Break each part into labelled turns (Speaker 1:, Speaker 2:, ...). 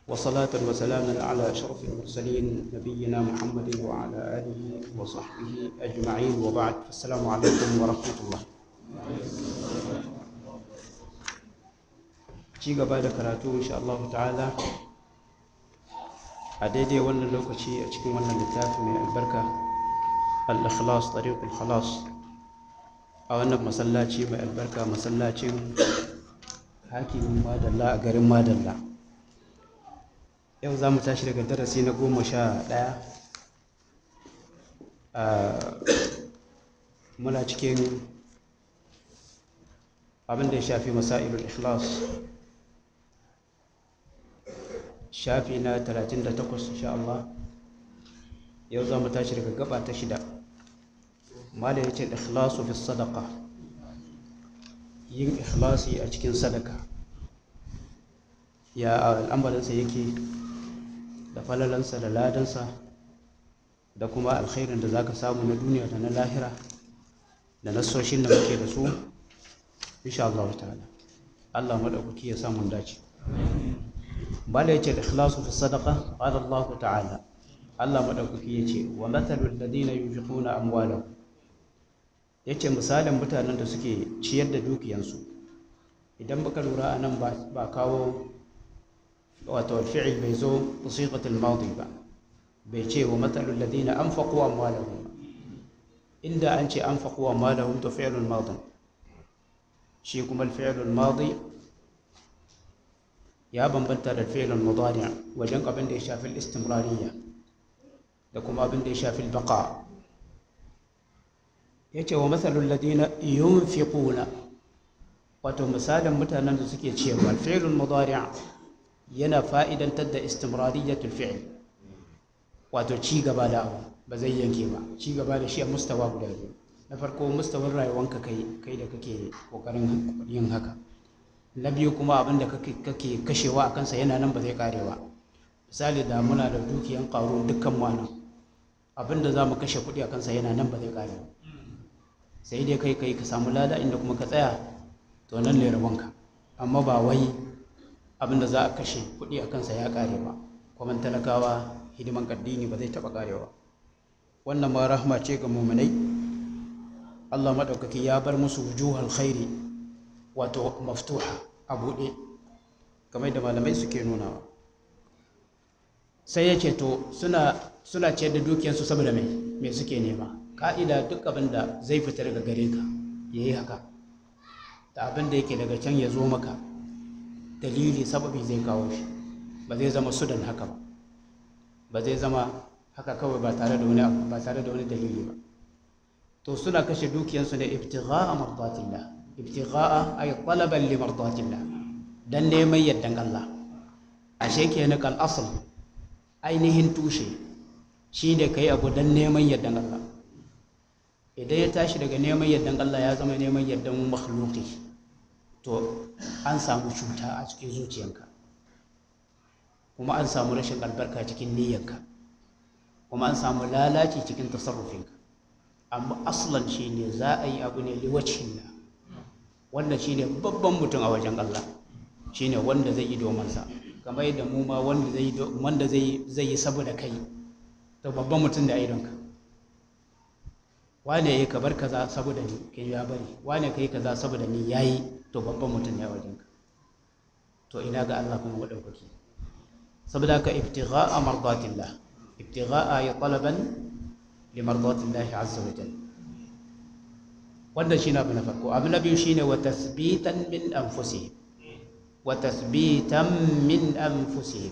Speaker 1: وصلاة وسلاما على أشرف المرسلين نبينا محمد وعلى آله وصحبه أجمعين وبعد السلام عليكم ورحمة الله ci gaba da karatu insha Allah ta'ala a daidai wannan lokaci a cikin wannan littafi mai albarka al-ikhlas tariqul khalas a wannan masallaci mai albarka masallacin hakimin madalla a garin madalla yau za mu tashi daga darasi na goma sha ɗaya muna cikin abin da ya shafi masailul ikhlas shafi na 38 insha Allah yau za mu tashi daga gaba ta shida mala ya ce ikhlasu fi sadaka yin ikhlasi a cikin sadaka ya al'amarinsa yake da falalansa da ladansa da kuma alkhairin da za ka samu na duniya da na lahira da nasoshin da muke da su insha Allah ta'ala Allah maɗaukaki ya samu dace bala yace al-ikhlasu fi sadaqa qala Allah ta'ala Allah madaukaki yace wa mathalul ladina yunfiquna amwalahum yace misalin mutanen da suke ciyar da dukiyansu idan baka lura anan ba ba kawo wato fi'il bai zo siqatul madi ba bai ce wa mathalul ladina anfaqu amwalahum inda an ce anfaqu amwalahum to fi'lul madi shi kuma al-fi'lul madi ya bambanta da fi'lul mudari wajen abin da ya shafi istimrariya da kuma abin da ya shafi baqa yace wa masalul ladina yunfiquna wato misalin mutanen da suke cewa fi'lul mudari yana fa'idantar da istimrariyatul fi'l wato ci gaba da abu ba zai yanke ba ci gaba da shi a mustawa guda biyu na farko mustawar rayuwanka kai kai da kake kokarin yin haka na biyu kuma abin da kake kashewa a kansa yana nan ba zai kare ba misali da muna da dukiyan ƙaro dukkan mana abin da za mu kashe kuɗi a kansa yana nan ba zai kare ba sai dai kai kai ka samu lada inda kuma ka tsaya to nan ne rabonka amma ba wai abin da za a kashe kuɗi a kansa ya kare ba kuma talakawa hidiman addini ba zai taɓa karewa wannan ma rahma ce ga muminai Allah maɗaukaki ya bar musu wujuhal khairi wato maftuha a buɗe kamar da malamai suke nunawa sai ya ce to suna suna ciyar da dukiyarsu saboda mai me suke nema ka'ida duk abin da zai fita daga gare ka ya yi haka da abin da yake daga can ya zo maka dalili sababi zai kawo shi ba zai zama sudan haka ba ba zai zama haka kawai ba tare da wani ba tare da wani dalili ba to suna kashe dukiyarsu ne ibtigha'a mardatillah ibtigha'a ay talaban li mardatillah dan neman yaddan Allah ashe kenan kal asl ainihin tushe shine kai abu dan neman yaddan Allah idan ya tashi daga neman yaddan Allah ya zama neman yaddan makhluqi to an samu cuta a cikin zuciyanka kuma an samu rashin albarka cikin niyyarka kuma an samu lalaci cikin tasarrufinka amma aslan shine za a yi abu ne liwacin wanda shine babban mutum a wajen Allah shine wanda zai yi domin sa kamar yadda mu ma wanda zai wanda zai zai yi saboda kai to babban mutum da idonka wane yayi kabar kaza saboda ni kai ya bari wane kai kaza saboda ni yayi to babban mutum ne a wajenka to ina ga Allah kuma madaukaki saboda ka ibtigha'a mardatillah ibtigha'a ya talaban li mardatillahi azza wa jalla wannan shine abu na farko abu na biyu shine wa tasbitan min anfusihim wa tasbitan min anfusihim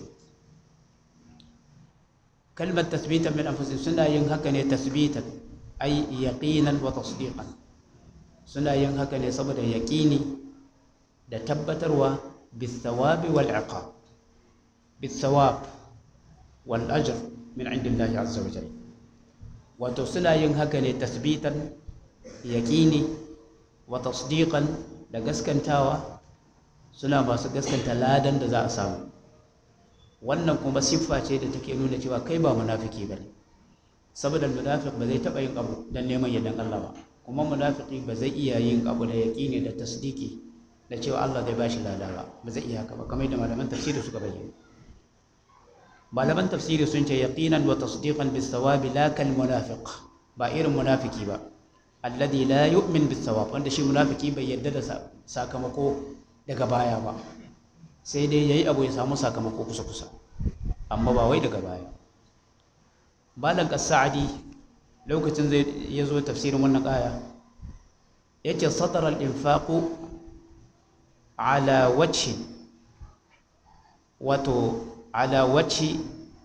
Speaker 1: kalmar tasbitan min anfusihim suna yin haka ne tasbitan ay yaqinan wa tasdiqan suna yin haka ne saboda yaqini da tabbatarwa bisawabi wal iqab bisawab wal ajr min indillahi azza wa jalla wato suna yin haka ne tasbitan yaƙini wa tasdiqan da gaskantawa suna masu gaskanta ladan da za a samu wannan kuma siffa ce da take nuna cewa kai ba munafiki ba ne saboda munafik ba zai taɓa yin abu don neman yardan Allah ba kuma munafiki ba zai iya yin abu da yaƙini da tasdiki da cewa Allah zai bashi lada ba ba zai iya haka ba kamar da malaman tafsiri suka bayyana malaman tafsiri sun ce yaqinan wa tasdiqan bis sawabi la kal munafiq ba irin munafiki ba alladhi la yu'min bis sawab wanda shi munafiki bai yadda da sakamako daga baya ba sai dai yayi abu ya samu sakamako kusa kusa amma ba wai daga baya malam as-sa'di lokacin zai yazo tafsirin wannan aya yace satara al-infaqu ala wajhi wato ala wajhi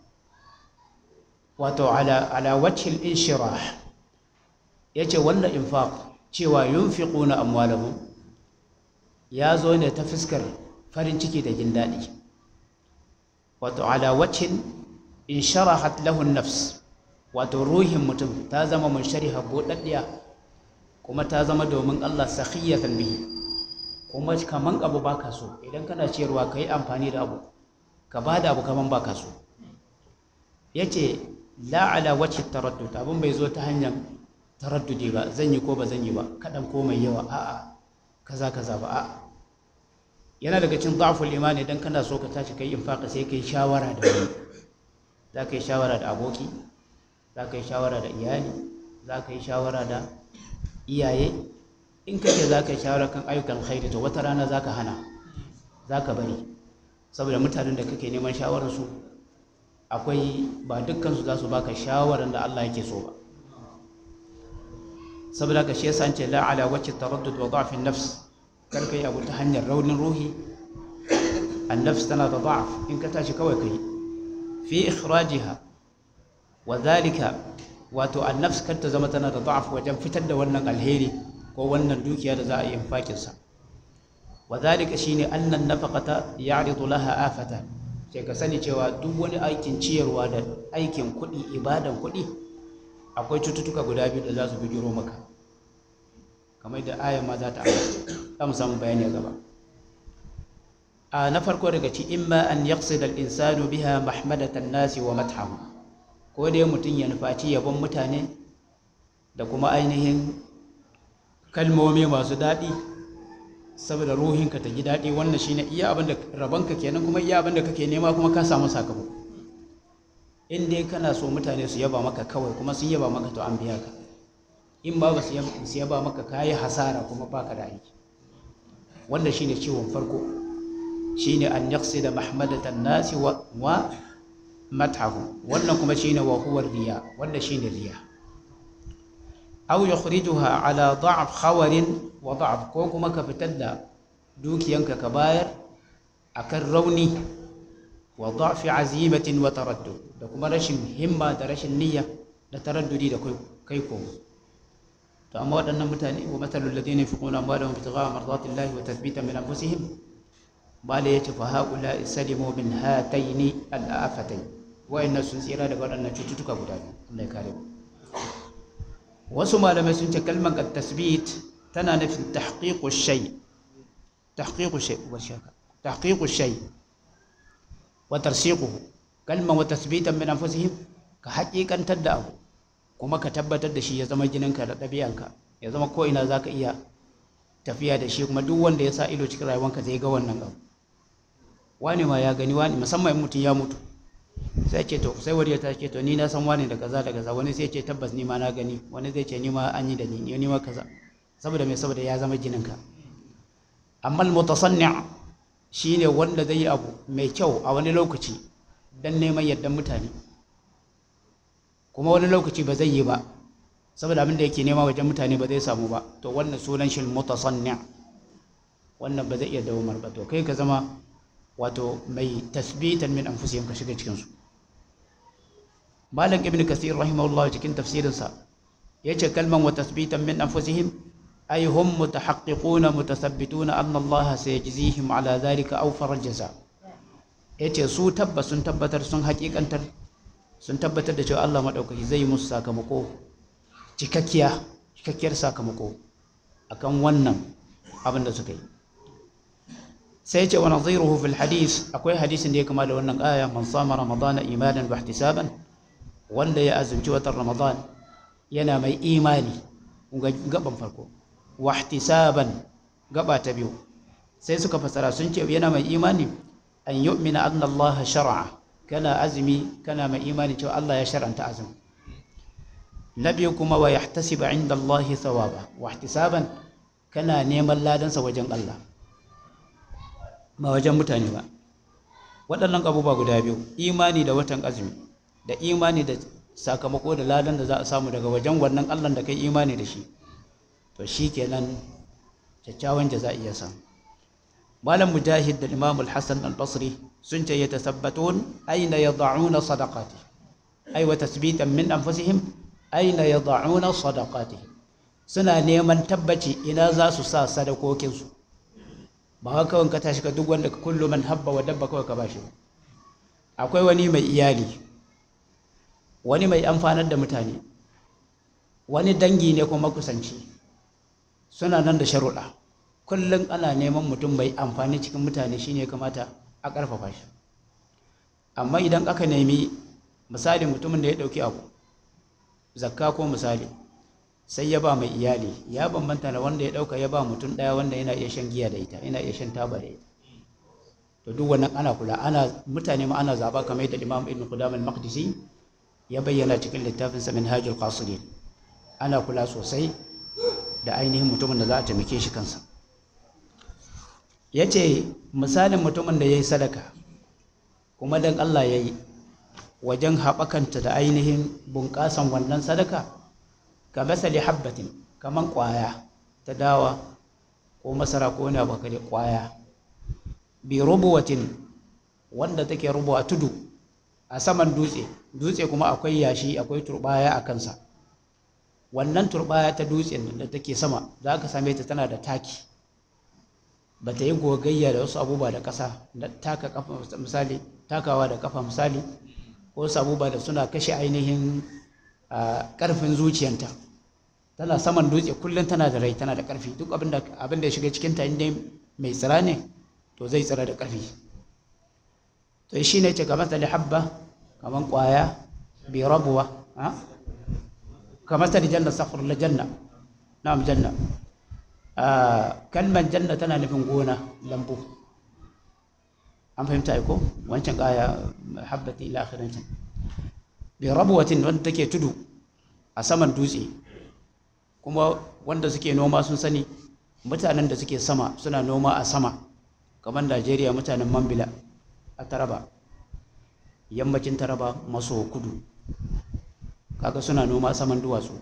Speaker 1: wato ala ala wajhi al-inshirah yace wannan infaq cewa yunfiquna amwalahum ya zo ne ta fuskar farin ciki da jin daɗi wato ala wajhin insharahat lahu an-nafs wato ruhin mutum ta zama munshariha buɗaɗɗiya kuma ta zama domin Allah sakhiyatan bihi kuma kaman abu baka so idan kana ciyarwa kai amfani da abu ka bada abu kaman baka so yace la ala wajhi taraddud abun bai zo ta hanyar taraddudi ba zan yi ko ba zan yi ba kadan ko mai yawa a'a kaza kaza ba a'a yana daga cikin da'ful imani idan kana so ka tashi kai infaka sai kai shawara da wani za ka yi shawara da aboki za ka yi shawara da iyali za ka yi shawara da iyaye in kake za ka yi shawara kan ayyukan khairi to wata rana za ka hana za ka bari saboda mutanen da kake neman shawararsu akwai ba dukkansu za su baka shawarar da Allah yake so ba saboda ka shi yasa an ce la ala wacce taraddud wa da'fin nafs kar kai abu ta hanyar raunin ruhi an nafs tana da da'af in ka tashi kawai kai fi ikhrajiha wa dhalika wato an nafs kar ta zama tana da da'af wajen fitar da wannan alheri ko wannan dukiya da za a yi infakin sa wa dhalika shine annan nafaqata ya'ridu laha afatan sai ka sani cewa duk wani aikin ciyarwa da aikin kuɗi ibadan kuɗi akwai cututtuka guda biyu da za su bijiro maka kamar da ayan ma za ta za mu samu bayani a gaba a na farko daga ci imma an yaqsida al-insanu biha mahmadatan nasi wa mathahu ko dai mutum ya nufaci yabon mutane da kuma ainihin kalmomi masu daɗi saboda ruhinka ta ji daɗi wannan shine iya abin da rabanka kenan kuma iya abin da kake nema kuma ka samu sakamako in dai kana so mutane su yaba maka kawai kuma sun yaba maka to an biya ka in ba ba su yaba maka ka yi hasara kuma baka da aiki wanda shine ciwon farko shine an yaqsida mahmadatan nasi wa wa matahu wannan kuma shine wa huwa riya wanda shine riya aw yukhrijuha ala da'f khawarin wa da'f ko kuma ka fitar da dukiyanka ka bayar akan rauni wa da'fi azimatin wa taraddud da kuma rashin himma da rashin niyya da taraddudi da kai ko to amma waɗannan mutane wa matalul ladina yunfiquna amwalahum ibtigha'a mardatillahi wa tathbitan min anfusihim bala yace fa haula salimu min hataini al-afatayn wa'annan sun tsira daga waɗannan cututtuka guda biyu Allah ya kare mu wasu malamai sun ce kalmar at-tasbit tana nufin tahqiqu shay tahqiqu shay wa shaka tahqiqu shay wa tarsiquhu kalman wa tasbitan min anfusihim ka haƙiƙantar da abu kuma ka tabbatar da shi ya zama jininka da ɗabi'anka ya zama ko ina zaka iya tafiya da shi kuma duk wanda ya sa ido cikin rayuwanka zai ga wannan abu wani ma ya gani wani musamman mutum ya mutu sai ce to sai wani ya tashi to ni na san wani da kaza da kaza wani sai ce tabbas ni ma na gani wani zai ce ni ma an yi da ni ni ma kaza saboda me saboda ya zama jininka amma al-mutasanni' shine wanda zai yi abu mai kyau a wani lokaci don neman yardan mutane kuma wani lokaci ba zai yi ba saboda abin da yake nema wajen mutane ba zai samu ba to wannan sunan shi mutasanni wannan ba zai iya dawamar ba to kai ka zama wato mai tasbitan min anfusihim ka shiga cikin su malam ibn kasir rahimahullah cikin tafsirinsa yace kalman wa tasbitan min anfusihim ay hum mutahaqqiquna mutathabbituna anna Allah sayajzihim ala dhalika awfar jaza yace su tabbas sun tabbatar sun hakikantar sun tabbatar da cewa Allah madaukaki zai musu sakamako cikakkiya cikakkiyar sakamako akan wannan abin da suka yi sai ce wa nadhiruhu fil hadith akwai hadisin da ya kama da wannan aya man sama ramadana imanan wa ihtisaban wanda ya azumci watan ramadan yana mai imani gaban farko wa ihtisaban gaba ta biyu sai suka fasara sun ce yana mai imani an yu'mina anna Allah shar'a kana azumi kana mai imani cewa Allah ya shar'anta azumi na biyu kuma wa yahtasiba inda Allah thawaba wa ihtisaban kana neman ladansa wajen Allah ba wajen mutane ba waɗannan abubuwa guda biyu imani da watan azumi da imani da sakamako da ladan da za a samu daga wajen wannan Allah da kai imani da shi to shi kenan kyakkyawan jaza iya samu malam mujahid da imam al-hasan al-basri sun ce yatasabbatun aina yad'una sadaqati ay wa tasbitan min anfusihim aina yad'una sadaqati suna neman tabbaci ina za su sa sadakokin su ba haka kawai ka tashi ka duk wanda kullu man habba wa dabba kawai ka bashi akwai wani mai iyali wani mai amfanar da mutane wani dangi ne kuma kusanci suna nan da sharuɗa kullum ana neman mutum mai amfani cikin mutane shine kamata a ƙarfafa shi amma idan aka nemi misali mutumin da ya ɗauki abu zakka ko misali sai ya ba mai iyali ya bambanta da wanda ya ɗauka ya ba mutum ɗaya wanda yana iya shan giya da ita yana iya shan taba da ita to duk wannan ana kula ana mutane ma ana zaba kamar yadda Imam Ibn Qudamah al-Maqdisi ya bayyana cikin littafinsa Minhajul Qasidin ana kula sosai da ainihin mutumin da za a taimake shi kansa ya ce misalin mutumin da ya yi sadaka kuma don Allah ya yi wajen haɓakanta da ainihin bunƙasan wannan sadaka ka masali habbatin kamar ƙwaya ta dawa ko masara ko wani abu kare ƙwaya bi rubuwatin wanda take rubuwa tudu a saman dutse dutse kuma akwai yashi akwai turbaya a kansa wannan turbaya ta dutsen da take sama za ka same ta tana da taki ba ta yi gogayya da wasu abubuwa da ƙasa da taka kafa misali takawa da kafa misali ko wasu abubuwa da suna kashe ainihin ƙarfin zuciyanta tana saman dutse kullum tana da rai tana da ƙarfi duk abin da ya shiga cikinta inda mai tsira ne to zai tsira da ƙarfi to shi ne ce kamar ta habba kamar ƙwaya bi rabuwa kamar ta janna safar la janna na'am janna kalmar janna tana nufin gona lambu an fahimta ko wancan kaya habbati ila akhirin can bi rabuwatin wanda take tudu a saman dutse kuma wanda suke noma sun sani mutanen da suke sama suna noma a sama kamar Najeriya mutanen Mambila a Taraba yammacin Taraba maso kudu kaga suna noma saman duwatsu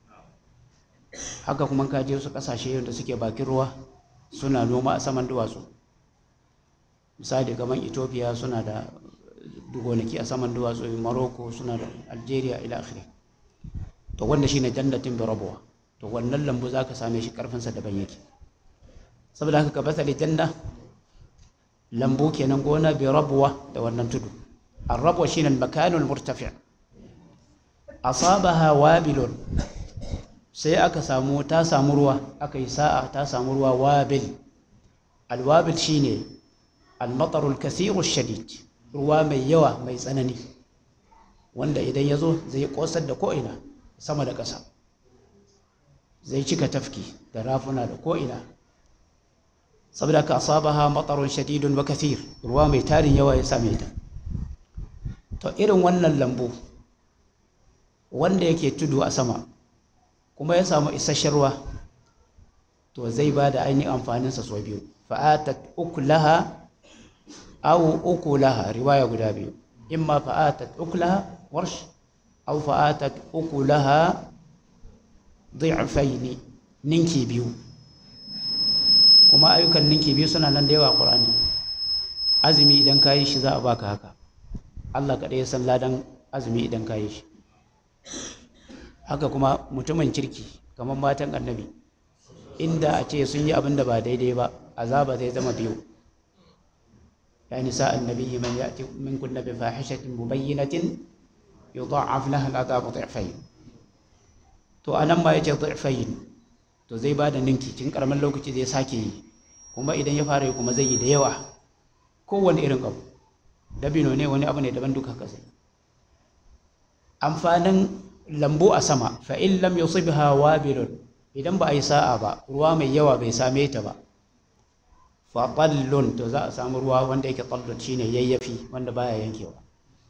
Speaker 1: haka kuma ka je wasu kasashe da suke bakin ruwa suna noma a saman duwatsu misali kamar Ethiopia suna da gonaki a saman duwatsu Morocco suna da Algeria ila akhiri to wanda shine jannatin bi rabuwa to wannan lambu zaka same shi karfin sa daban yake saboda haka ka basali janna lambu kenan gona bi rabuwa da wannan tudu الربوة شين المكان المرتفع أصابها وابل sai aka samu ta samu ruwa aka yi sa'a ta samu ruwa wabil alwabil shine almatarul kathiru shadid ruwa mai yawa mai tsanani wanda idan ya zo zai kosar da ko'ina sama da ƙasa zai cika tafki da rafuna da ko'ina saboda ka asabaha matarun shadidun wa kathir ruwa mai tarin yawa ya same ta to irin wannan lambu wanda yake tudu a sama kuma ya samu isasshen ruwa to zai ba da ainihin amfaninsa sau biyu fa'atat ukulaha aw ukulaha riwaya guda biyu imma fa'atat ukulaha warsh aw fa'atat ukulaha dhi'faini ninki biyu kuma ayyukan ninki biyu suna nan da yawa Qur'ani azumi idan ka yi shi za a baka haka Allah kaɗai ya san ladan azumi idan ka yi shi haka kuma mutumin kirki kamar matan annabi inda a ce sun yi abin da ba daidai ba azaba zai zama biyu ya nisa annabi man ya'ti minkum bi fahishatin mubayyinatin yudha'af laha al'adabu dhi'fayn to anan ma yace dhi'fayn to zai ba da ninki cikin karamin lokaci zai sake yi kuma idan ya fara yi kuma zai yi da yawa kowane irin abu dabino ne wani abu ne daban duka kasai amfanin lambu a sama fa in lam yusibha wabilun idan ba a yi sa'a ba ruwa mai yawa bai same ta ba fa tallun to za a samu ruwa wanda yake tallun shine yayyafi wanda baya yankewa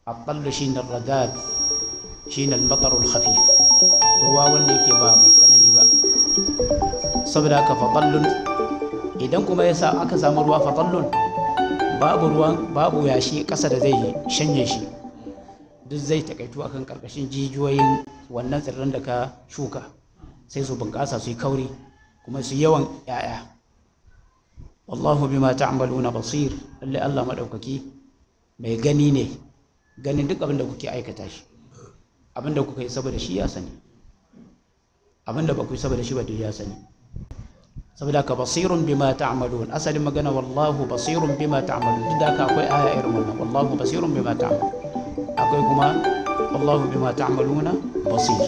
Speaker 1: at-tallu shine radad shine al-matar al-khafif ruwa wanda yake ba mai tsanani ba saboda haka fatallun idan kuma yasa aka samu ruwa fatallun babu ruwan babu yashi ƙasa da zai shanye shi duk zai takaitu akan karkashin jijiyoyin wannan tsirran da ka shuka sai su bunƙasa su yi kauri kuma su yawan 'ya'ya wallahu bima ta'maluna basir lalle Allah madaukaki mai gani ne ganin duk abin da kuke aikata shi abin da kuka yi saboda shi ya sani abin da ba ku yi saboda shi ba duk ya sani saboda ka basirun bima ta'malun asalin magana wallahu basirun bima ta'malun duk da haka akwai aya irin wannan wallahu basirun bima ta'malun akwai kuma wallahu bima ta'maluna basir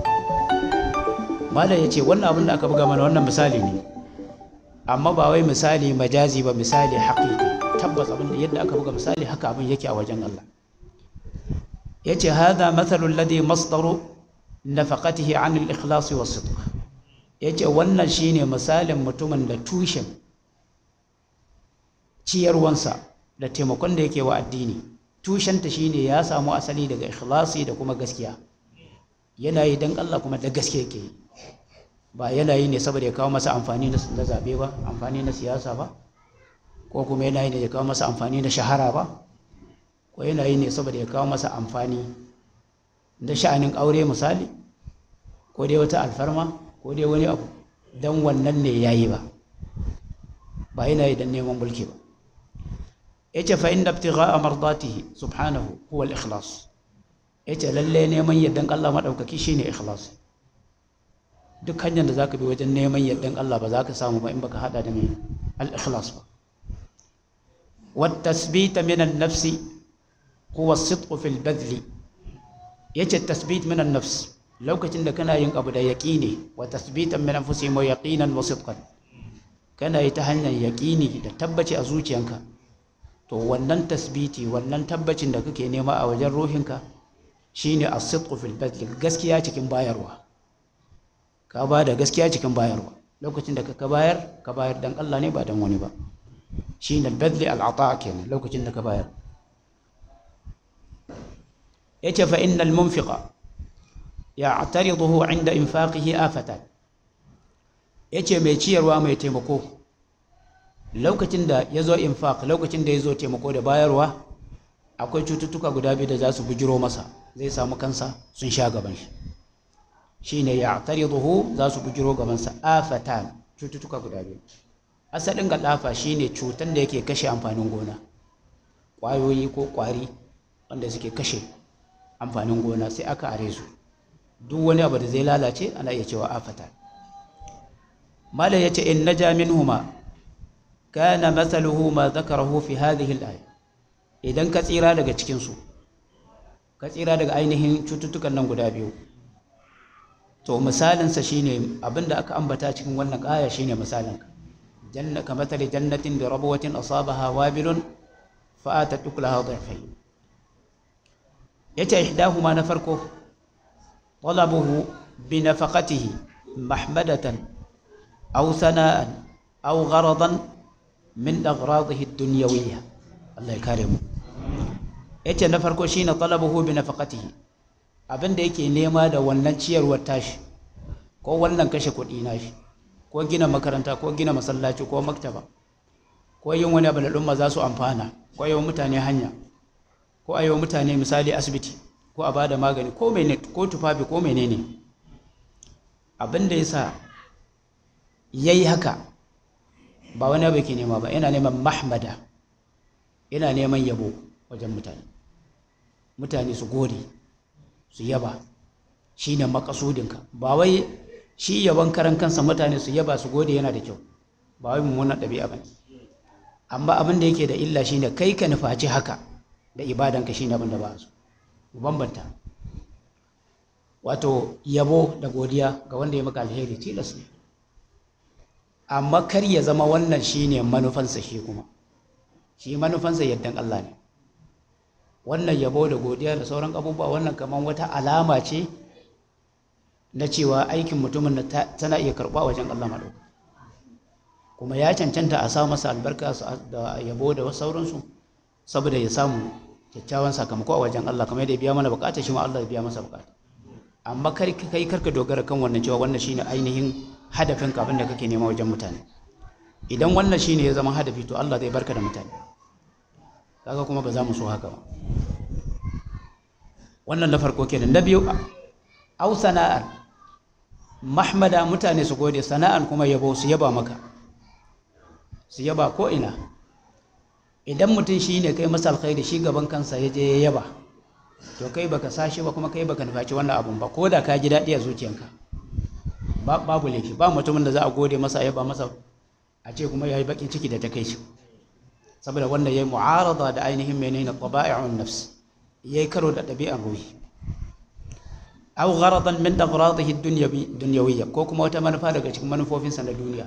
Speaker 1: mala yace wannan abin da aka buga mana wannan misali ne amma ba wai misali majazi ba misali haƙiƙi tabbas abin da yadda aka buga misali haka abin yake a wajen Allah yace hadha mathalul ladhi masdaru nafaqatihi 'an al-ikhlas wa sidq yace wannan shine misalin mutumin da tushen ciyarwansa da taimakon da yake wa addini tushenta shine ya samu asali daga ikhlasi da kuma gaskiya yana yi dan Allah kuma da gaske yake yi ba yana yi ne saboda ya kawo masa amfani na zabe ba amfani na siyasa ba ko kuma yana yi ne ya kawo masa amfani na shahara ba ko yana yi ne saboda ya kawo masa amfani da sha'anin aure misali ko dai wata alfarma ko dai wani abu dan wannan ne yayi ba ba yana yi dan neman mulki ba yace fa inda ibtigha'a mardatihi subhanahu huwa al-ikhlas yace lalle neman yaddan Allah madaukaki shine ikhlas duk hanyar da zaka bi wajen neman yaddan Allah ba za ka samu ba in baka hada da mai al-ikhlas ba wat tasbit min an-nafs huwa as-sidq fi al-badl yace tasbit min an-nafs lokacin da kana yin abu da yaqini wa tasbitan min anfusihim wa yaqinan wa sidqan kana yi ta hanyar yaqini da tabbaci a zuciyanka to wannan tasbiti wannan tabbacin da kake nema a wajen ruhinka shine as-sidqu fil badl gaskiya cikin bayarwa ka ba da gaskiya cikin bayarwa lokacin da ka bayar ka bayar dan Allah ne ba dan wani ba shine al-badl al-ata kenan lokacin da ka bayar yace fa innal munfiqa ya'tariduhu 'inda infaqihi afatan yace mai ciyarwa mai taimako lokacin da ya zo infaq lokacin da ya zo taimako da bayarwa akwai cututtuka guda biyu da za su bujiro masa zai samu kansa sun sha gaban shi shine ya tariduhu za su bujiro gabansa afatan cututtuka guda biyu asalin ga dafa shine cutan da yake kashe amfanin gona ƙwayoyi ko ƙwari wanda suke kashe amfanin gona sai aka are su duk wani abu da zai lalace ana iya cewa afatan malam yace in naja minhuma kana mathaluhu ma dhakarahu fi hadhihi al-aya idan ka tsira daga cikin su ka tsira daga ainihin cututtukan nan guda biyu to misalin sa shine abinda aka ambata cikin wannan aya shine misalin ka janna ka mathali jannatin bi rabwatin asabaha wabilun fa atat ukulaha dhifai yace ihdahuma na farko talabuhu bi nafaqatihi mahmadatan aw sana'an aw gharadan min aghradihi ad-dunyawiyya Allah ya kare mu yace na farko shine talabuhu bi nafaqatihi abinda yake nema da wannan ciyarwar tashi ko wannan kashe kuɗi nashi ko gina makaranta ko gina masallaci ko maktaba ko yin wani abu da al'umma za su amfana ko yi mutane hanya ko a yi mutane misali asibiti ko a bada magani ko mene ko tufafi ko menene abinda yasa yayi haka ba wani abu ke nema ba yana neman mahmada yana neman yabo wajen mutane mutane su gode su yaba shi ne makasudinka ba wai shi yaban karan kansa mutane su yaba su gode yana da kyau ba wai mummunan ɗabi'a ba amma abin da yake da illa shine kai ka nufaci haka da ibadanka shine abin da ba su bambanta wato yabo da godiya ga wanda ya maka alheri tilas ne amma kar ya zama wannan shine manufansa shi kuma shi manufansa yaddan Allah ne wannan yabo da godiya da sauran abubuwa wannan kamar wata alama ce na cewa aikin mutumin da tana iya karɓa wajen Allah maɗauka kuma ya cancanta a sa masa albarka da yabo da sauransu saboda ya samu kyakkyawan sakamako a wajen Allah kamar yadda ya biya mana bukata shi ma Allah ya biya masa bukata amma kar kai karka dogara kan wannan cewa wannan shine ainihin hadafin ka da kake nema wajen mutane idan wannan shine ya zama hadafi to Allah zai barka da mutane kaga kuma ba za mu so haka ba wannan na farko kenan na biyu au sana'ar mahmada mutane su gode sana'an kuma yabo su yaba maka su yaba ko ina idan mutum shi ne kai masa alkhairi shi gaban kansa ya je ya yaba to kai baka sashi ba kuma kai baka nufaci wannan abun ba ko da ka ji daɗi a zuciyanka babu laifi ba mutumin da za a gode masa yaba masa a ce kuma ya yi baƙin ciki da ta kai shi saboda wanda ya yi mu'arada da ainihin menene taba'i'un nafs ya yi karo da ɗabi'ar ruhi aw gharadan min aghradihi dunyawiyya ko kuma wata manufa daga cikin manufofinsa na duniya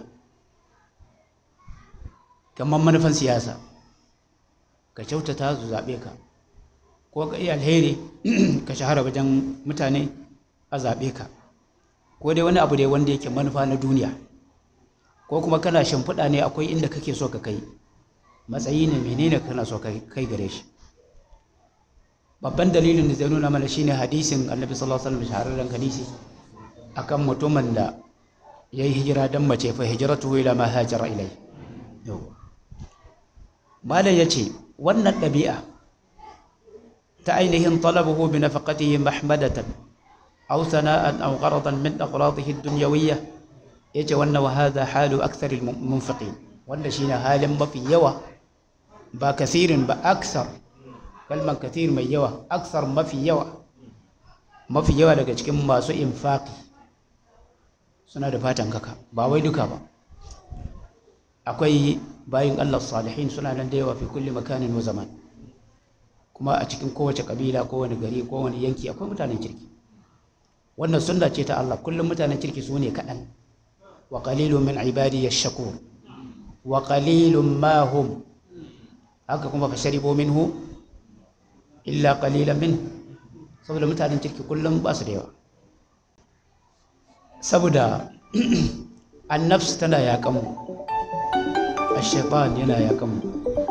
Speaker 1: kamar manufan siyasa ka kyautata su zaɓe ka ko ka iya alheri ka shahara wajen mutane a zaɓe ka ko dai wani abu dai wanda yake manufa na duniya ko kuma kana shimfiɗa ne akwai inda kake so ka kai matsayi ne menene kana so ka kai gare shi babban dalilin da zai nuna mana shine hadisin annabi sallallahu alaihi wasallam shahararren hadisi akan mutumin da ya yi hijira don mace fa hijratuhu ila ma hajara ilai malam ya ce wannan ɗabi'a ta ainihin talabuhu bi nafaqatihi mahmadatan aw sana'an aw gharadan min aghradihi ad-dunyawiyya yace wannan wa hadha halu akthar al-munfiqin wanda shine halin mafi yawa ba kasirin ba aksar kalman kathir mai yawa aksar mafi yawa mafi yawa daga cikin masu infaqi suna da fatan kaka ba wai duka ba akwai bayin Allah salihin suna nan da yawa fi kulli makanin wa zaman kuma a cikin kowace kabila kowane gari kowane yanki akwai mutanen kirki wannan sunna ce ta Allah kullum mutanen kirki su ne kaɗan wa qalilun min ibadi yashkur wa qalilun ma hum haka kuma fa sharibu minhu illa qalilan min saboda mutanen kirki kullum ba su da yawa saboda annafs tana yakan mu ashaitan yana yakan mu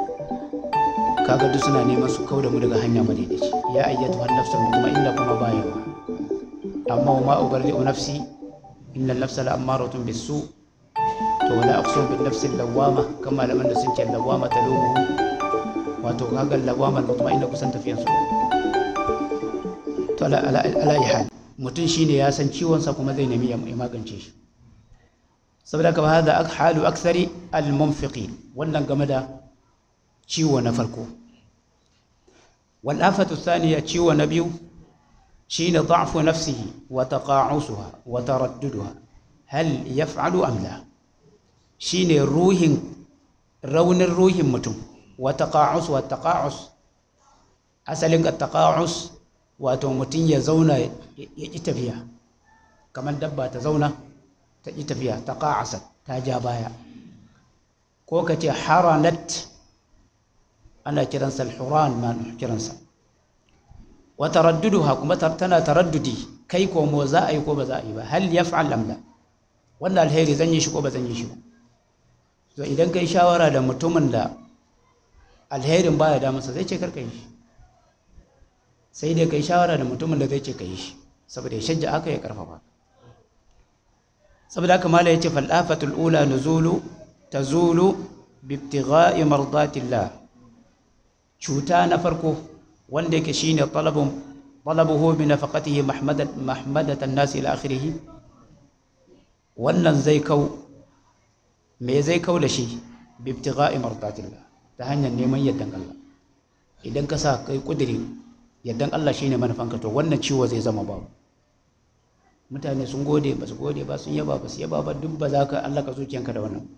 Speaker 1: kaga duk suna neman su kauda mu daga hanya madaidaici ya ayyatu an-nafsul mutma'inna kuma bayawa amma ma ubarri'u nafsi inna an-nafsa la'ammaratun bis-su to wala aqsu bin-nafsi lawwama kama laman da sun ce lawwama talumu wato kaga lawwama mutma'inna kusan tafiyan su to ala ala ala hal mutum shine ya san ciwon sa kuma zai nemi ya magance shi saboda ka hada halu aksari al-munfiqin wannan game da ciwo na farko wal afatu thaniya ciwo na biyu shine da'fu nafsihi wa taqa'usuha wa taradduduha hal yaf'alu am la shine ruhin raunin ruhin mutum wa taqa'us wa taqa'us asalin taqa'us wato mutum ya zauna ya ƙi tafiya kamar dabba ta zauna ta ƙi tafiya ta ƙa'asa ta ja baya ko ka ce haranat ana kiransa alhuran ma kiransa wa taradduduha kuma tana taraddudi kai ko mo za a yi ko ba za a yi ba hal yaf'al am la wannan alheri zan yi shi ko ba zan yi shi ba to idan kai shawara da mutumin da alherin baya da masa zai ce karka yi shi sai dai kai shawara da mutumin da zai ce ka yi shi saboda ya shajja aka ya karfafa saboda haka mala yace fal afatul ula nuzulu tazulu bi ibtigha'i mardatillah cuta na farko wanda yake shine talabun talabuhu bi nafaqatihi mahmadat mahmadatan nas ila akhirih wannan zai kau me zai kau da shi bi ibtigha'i mardatillah ta hanyar neman yaddan Allah idan ka sa kai kudiri yaddan Allah shine manufanka to wannan ciwo zai zama babu mutane sun gode ba su gode ba sun yaba ba su yaba ba duk ba za ka Allah ka zuciyanka da wannan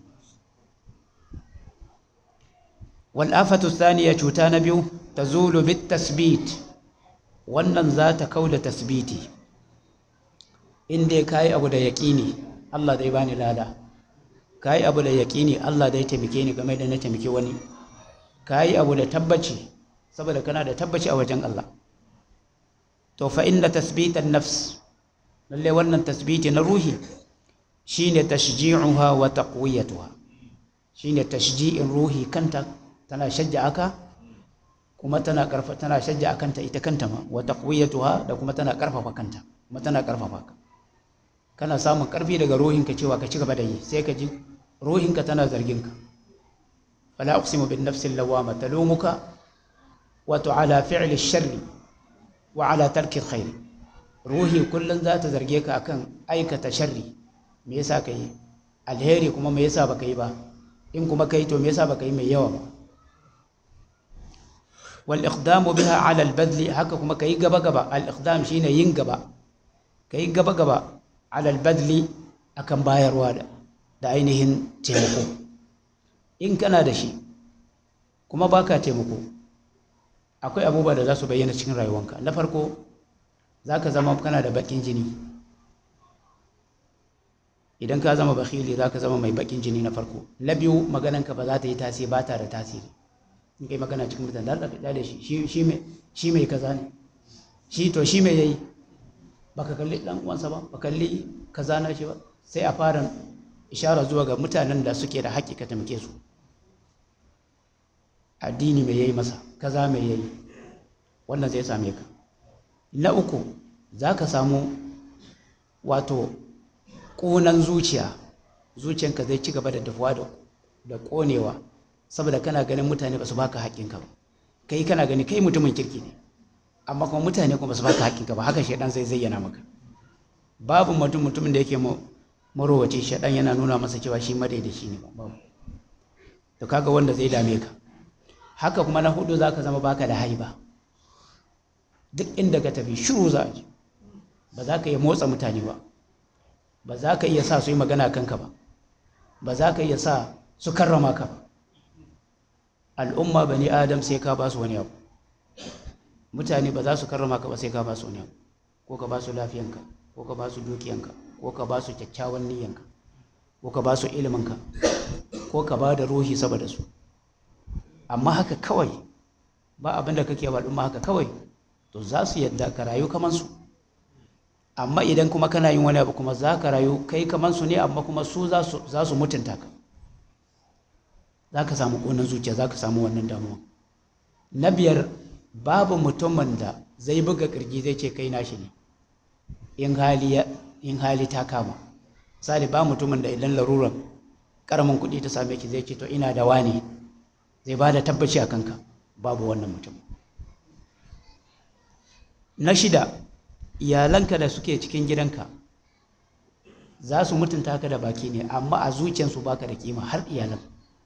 Speaker 1: wal afatu thaniya cuta na biyu tazulu bit tasbit wannan za ta kauda tasbiti in dai kai abu da yaqini Allah zai bani lada kai abu da yaqini Allah zai taimake ni game da na taimake wani kai abu da tabbaci saboda kana da tabbaci a wajen Allah to fa inna tasbitan nafs lalle wannan tasbiti na ruhi shine tashji'uha wa taqwiyatuha shine tashji'in ruhi kanta tana shajja aka kuma tana karfa tana shajja akan ta ita kanta ma wa taqwiyatuha da kuma tana karfafa kanta kuma tana karfafa ka kana samun karfi daga ruhinka cewa ka ci gaba da yi sai ka ji ruhinka tana zargin ka fala uqsimu bin nafsi lawama talumuka wa ala fi'li sharri wa ala tarki khair ruhi kullun za ta zarge ka akan aikata sharri me yasa ka yi alheri kuma me yasa baka yi ba in kuma kai to me yasa baka yi mai yawa ba wal iqdamu biha ala al badli haka kuma kai gaba gaba al iqdam shine yin gaba kai gaba gaba ala al badli akan bayarwa da da ainihin taimako in kana da shi kuma baka taimako akwai abubuwa da za su bayyana cikin rayuwanka na farko za ka zama kana da bakin jini idan ka zama bakhili za ka zama mai bakin jini na farko na biyu magananka ba za ta yi tasiri ba ta da tasiri in kai magana cikin mutane da ka da shi shi mai kaza ne shi to shi mai yayi baka kalli dan uwansa ba baka kalli kaza na shi ba sai a fara ishara zuwa ga mutanen da suke da haƙƙi ka tamke su addini mai yayi masa kaza mai yayi wannan zai same ka na uku za ka samu wato ƙunan zuciya zuciyanka zai ci gaba da dafuwa da ƙonewa saboda kana ganin mutane ba su baka haƙƙinka ba kai kana gani kai mutumin kirki ne amma kuma mutane kuma ba su baka haƙƙinka ba haka shaidan zai zayyana maka babu mutum mutumin da yake marowace shaidan yana nuna masa cewa shi madaidaci ne babu to kaga wanda zai dame ka haka kuma na hudu zaka zama baka da haiba duk inda ka tafi shiru za a ji ba za ka iya motsa mutane ba ba za ka iya sa su yi magana kanka ba ba za ka iya sa su karrama ka ba al'umma bani adam sai ka ba su wani abu mutane ba za su karrama ka ba sai ka ba su wani abu ko ka ba su lafiyanka ko ka ba su dukiyanka ko ka ba su kyakkyawan niyyanka ko ka ba su iliminka ko ka ba da ruhi saboda su amma haka kawai ba abin da kake ba al'umma haka kawai to za su yadda ka rayu kamar su amma idan kuma kana yin wani abu kuma za ka rayu kai kamar su ne amma kuma su za su mutunta ka za ka samu ƙonan zuciya za ka samu wannan damuwa na biyar babu mutumin da zai buga ƙirji zai ce kai nashi ne in hali ta kama misali ba mutumin da idan laruran ƙaramin kuɗi ta same ki zai ce to ina da wani zai ba da tabbaci a kanka babu wannan mutum na shida iyalanka da suke cikin gidanka za su mutunta ka da baki ne amma a zuciyarsu baka da kima har iyalan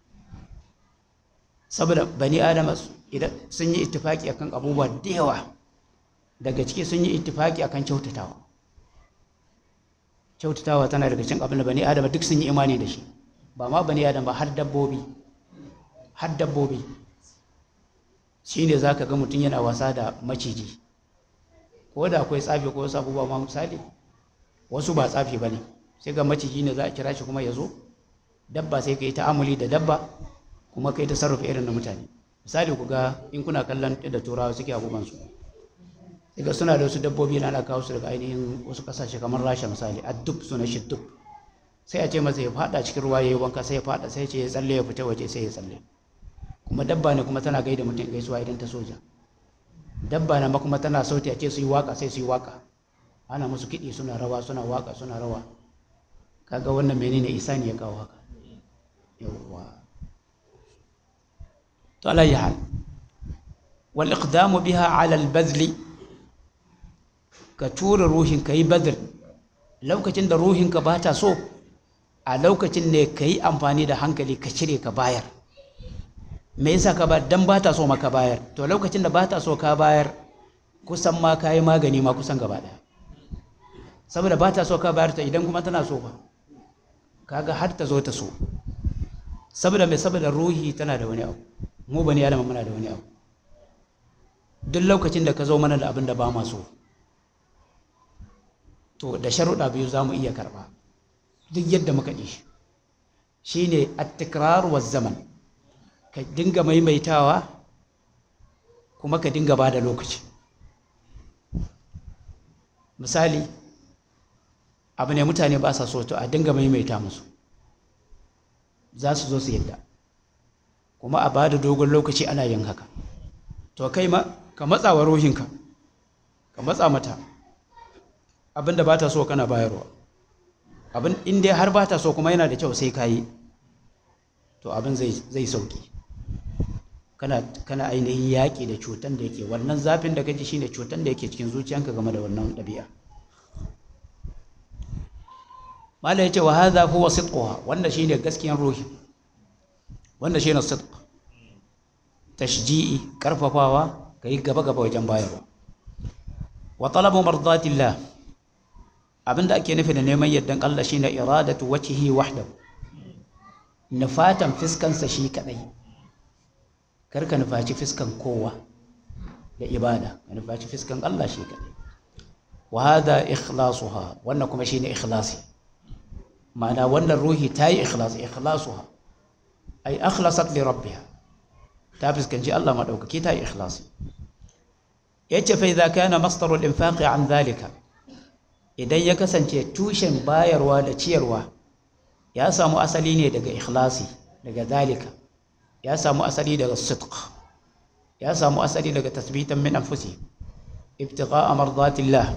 Speaker 1: saboda bani adama idan sun yi ittifaki akan abubuwa da yawa daga ciki sun yi ittifaki akan kyautatawa kyautatawa tana daga cikin abin da bani adama duk sun yi imani da shi ba ma bani adam ba har dabbobi har dabbobi shine zaka ga mutum yana wasa da maciji ko da akwai tsafi ko wasu abubuwa ma misali wasu ba tsafi ba ne sai ga maciji ne za a kira shi kuma ya zo dabba sai ka yi ta'amuli da dabba kuma ka yi tasarrufa irin na mutane misali ku ga in kuna kallon da turawa suke abubuwansu sai ga suna da wasu dabbobi na ana kawo su daga ainihin wasu kasashe kamar rasha misali a duk suna shi duk sai a ce masa ya fada cikin ruwa ya yi wanka sai ya fada sai ce ya tsalle ya fita waje sai ya tsalle kuma dabba ne kuma tana gaida mutum gaisuwa idan ta soja dabba na ma kuma tana sauti a ce su yi waka sai su yi waka ana musu kiɗi suna rawa suna waka suna rawa kaga wannan menene isani ya kawo haka yawwa to alayyi hal wal iqdamu biha ala al bazli ka tura ruhin ka yi badr lokacin da ruhin ka bata so a lokacin ne ka yi amfani da hankali ka cire ka bayar me yasa ka ba dan ba ta so maka bayar to lokacin da ba ta so ka bayar kusan ma ka yi magani ma kusan gaba daya saboda ba ta so ka bayar ta idan kuma tana so ba kaga har ta zo ta so saboda mai saboda ruhi tana da wani abu mu bani adama muna da wani abu duk lokacin da ka zo mana da abin da ba ma so to da sharuɗa biyu za mu iya karɓa duk yadda muka ɗi shi shine at-tikrar wa zaman ka dinga maimaitawa kuma ka dinga ba da lokaci misali abu ne mutane ba sa so to a dinga maimaita musu za su zo su yadda kuma a ba da dogon lokaci ana yin haka to kai ma ka matsa wa ruhinka ka matsa mata abinda ba ta so kana bayarwa abin in dai har ba ta so kuma yana da kyau sai ka yi to abin zai sauki kana kana ainihin yaƙi da cutan da yake wannan zafin da kaji shine cutan da yake cikin zuciyanka game da wannan ɗabi'a mala yace wa hadha huwa sidquha wanda shine gaskiyan ruhi wanda shine sidq tashji'i karfafawa kai gaba gaba wajen bayarwa wa talabu mardatillah abinda ake nufi da neman yardan Allah shine iradatu wajhihi wahdahu nufatan fiskansa shi kadai karka nufaci fiskan kowa da ibada ka nufaci fiskan Allah shi kadai wa hada ikhlasuha wannan kuma shine ikhlasi ma'ana wannan ruhi ta yi ikhlasi ikhlasuha ay akhlasat li rabbiha ta fiskanci Allah madaukaki ta yi ikhlasi yace fa idza kana masdaru al-infaqi an dhalika idan ya kasance tushen bayarwa da ciyarwa ya samu asali ne daga ikhlasi daga dalika ya samu asali daga sidq ya samu asali daga tasbitan min anfusi ibtigha'a mardatillah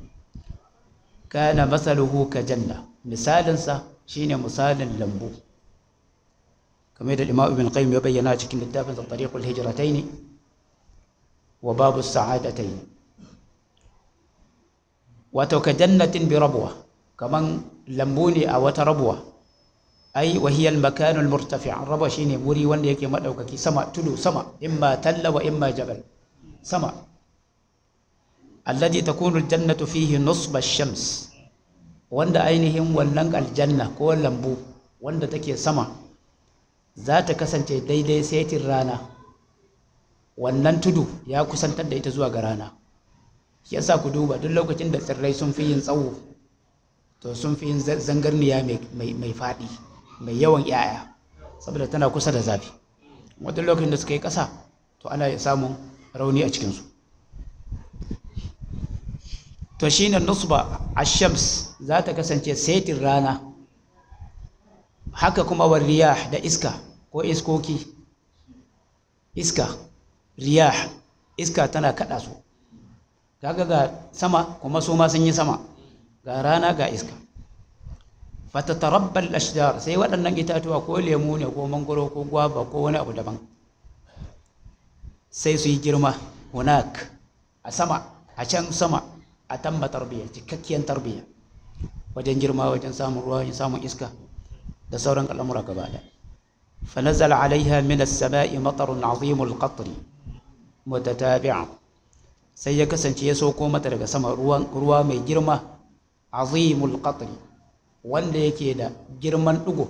Speaker 1: kana masaluhu ka janna misalinsa shine misalin lambu kamar da Imam Ibn Qayyim ya bayyana cikin littafin Tariqul Hijratayn wa Babu Sa'adatayn wato ka jannatin bi rabwa kaman lambu ne a wata rabwa ai wahiyal makanul murtafi rabwa shine wuri wanda yake madaukaki sama tudu sama imma talla wa imma jabal sama alladhi takunu aljannatu fihi nusba ash-shams wanda ainihin wannan aljanna ko lambu wanda take sama za ta kasance daidai saitin rana wannan tudu ya kusantar da ita zuwa ga rana shi yasa ku duba duk lokacin da tsirrai sun fi yin tsawo to sun fi yin zangarniya mai faɗi mai yawan 'ya'ya saboda tana kusa da zafi wata lokacin da suka yi ƙasa to ana samun rauni a cikinsu to shi ne nusba ashams za ta kasance setin rana haka kuma wa riyah da iska ko iskoki iska riyah iska tana kaɗa su kaga ga sama kuma su ma sun yi sama ga rana ga iska fatatarabbal ashjar sai waɗannan itatuwa ko lemu ne ko mangoro ko gwaba ko wani abu daban sai su yi girma hunak a sama a can sama a tamma tarbiyya cikakkiyar tarbiyya wajen girma wajen samun ruwa wajen samun iska da sauran al'amura gaba da فنزل عليها من السماء مطر عظيم القطر متتابعا sai ya kasance ya sauko mata daga sama ruwa mai girma azimul qatri wanda yake da girman ɗigo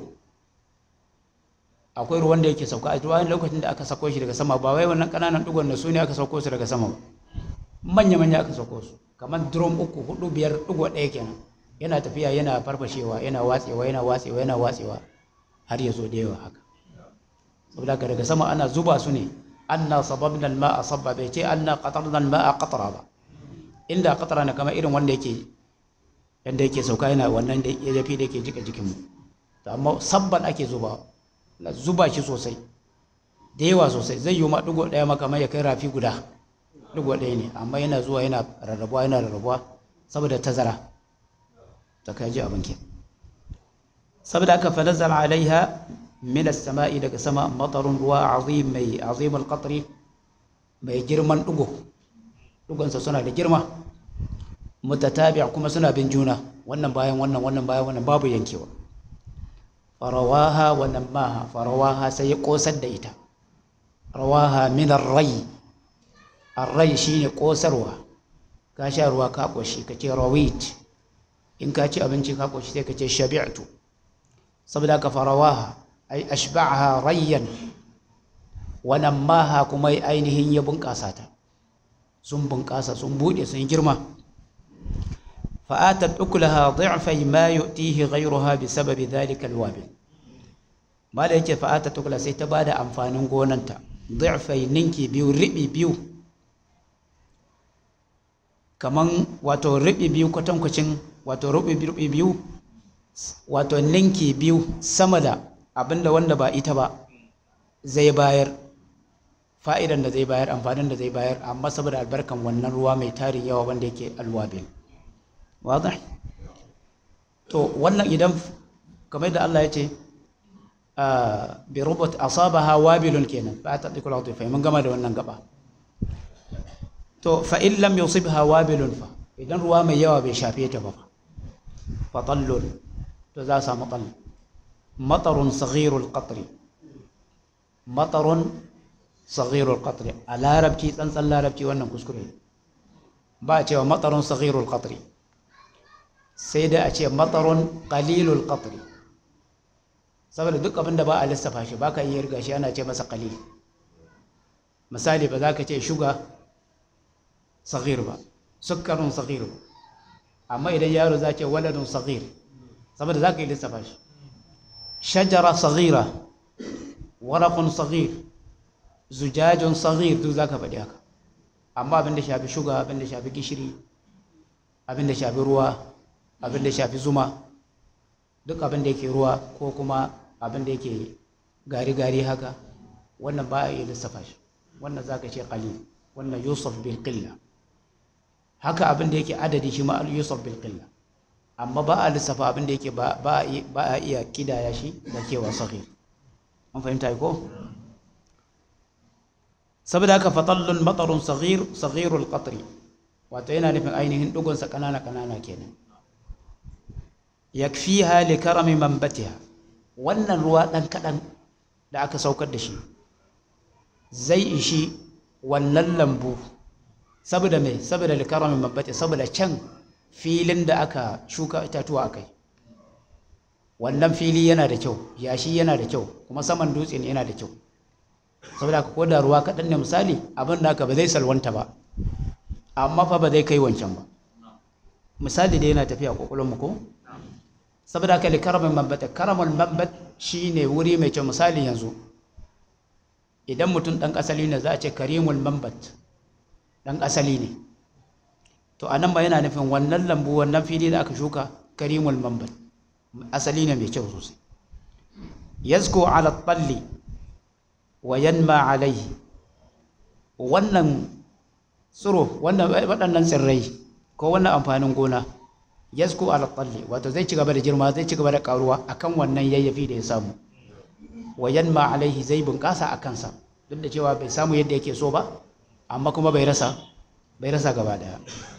Speaker 1: akwai ruwan da yake sauka a ruwan lokacin da aka sako shi daga sama ba wai wannan ƙananan ɗigon da su ne aka sauko su daga sama ba manya manya aka sauko su kamar drum uku hudu biyar ɗigo ɗaya kenan yana tafiya yana farfashewa yana watsewa yana watsewa yana watsewa har ya zo da yawa haka saboda haka daga sama ana zuba su ne anna sababna al-ma'a sabba bai ce anna qatarna al-ma'a qatra ba inda qatra ne kamar irin wanda yake yanda yake sauka yana wannan da ya fi da yake jika jikin mu to amma sabban ake zuba la zuba shi sosai da yawa sosai zai yi ma dugo daya maka mai ya kai rafi guda dugo daya ne amma yana zuwa yana rarrabuwa yana rarrabuwa saboda tazara ta kai ji abin ke saboda haka fa nazala alaiha min as-sama'i daga sama matarun ruwa azim mai azim al-qatri mai girman dugo dugonsa suna da girma mutatabi' kuma suna bin juna wannan bayan wannan wannan bayan wannan babu yankewa farawaha wa namaha farawaha sai ya kosar da ita rawaha min ar-ray ar-ray shine kosarwa ka sha ruwa ka koshi kace rawit in ka ci abinci ka koshi sai kace shabi'tu saboda ka farawaha ai ashba'aha rayyan wa namaha kuma ainihin ya bunƙasa ta sun bunƙasa sun buɗe sun girma fa'atat ukulaha dhi'fai ma yu'tihi ghayruha bi sababi dhalika alwabil mala yake fa'atat ukula sai ta bada amfanin gonanta dhi'fai ninki biyu ribi biyu kaman wato ribi biyu kwatankwacin wato ribi biyu wato ninki biyu sama da abinda wanda ba ita ba zai bayar fa'idan da zai bayar amfanin da zai bayar amma saboda albarkan wannan ruwa mai tarin yawa wanda yake alwabil wadah to wannan idan kamar da Allah ya ce bi rubat asabaha wabilun kenan ba ta dikul atifa mun gama da wannan gaba to fa in lam yusibha wabilun fa idan ruwa mai yawa bai shafe ta ba fa tallun to za samu tall matarun saghirul qatri matarun saghirul qatri a larabci tsantsan larabci wannan kuskure ba a cewa matarun saghirul qatri sai da a ce matarun qalilul qatri saboda duk abin da ba a lissafa shi ba ka iya riga shi ana ce masa qalil misali ba za ka ce shuga saghir ba sukkarun saghir ba amma idan yaro za ce waladun saghir saboda za ka yi lissafa shi shajara saghira waraqun saghir zujajun saghir duk za ka faɗi haka amma abin da shafi shuga abin da shafi gishiri abin da shafi ruwa abin da shafi zuma duk abin da yake ruwa ko kuma abin da yake gari-gari haka wannan ba a iya lissafa shi wannan za ka ce qalil wannan yusuf bil qilla haka abin da yake adadi shi ma yusuf bil qilla amma ba a lissafa abin da yake ba a iya kidaya shi da kewa sahih an fahimta ko saboda haka fatallun matarun saghir saghirul qatri wato yana nufin ainihin dugunsa kanana kanana kenan yakfiha li karami manbatiha wannan ruwa dan kadan da aka saukar da shi zai ishi wannan lambu saboda me saboda li karami manbatiha saboda can filin da aka shuka itatuwa akai wannan fili yana da kyau yashi yana da kyau kuma saman dutse ne yana da kyau saboda ka koda ruwa kaɗan ne misali abin da aka ba zai salwanta ba amma fa ba zai kai wancan ba misali da yana tafiya kwakwalon mu ko saboda haka likaramin mambat karamul mambat shine wuri mai kyau misali yanzu idan mutum dan asali ne za a ce karimul mambat dan asali ne to anan ba yana nufin wannan lambu wannan fili da aka shuka karimul mambat asali ne mai kyau sosai yazku ala talli wa yanma alaihi wannan tsiro wannan waɗannan tsirrai ko wannan amfanin gona yasku ala talli wato zai ci gaba da girma zai ci gaba da karuwa akan wannan yayyafi da ya samu wa yanma alaihi zai bunƙasa a kansa duk da cewa bai samu yadda yake so ba amma kuma bai rasa bai rasa gaba daya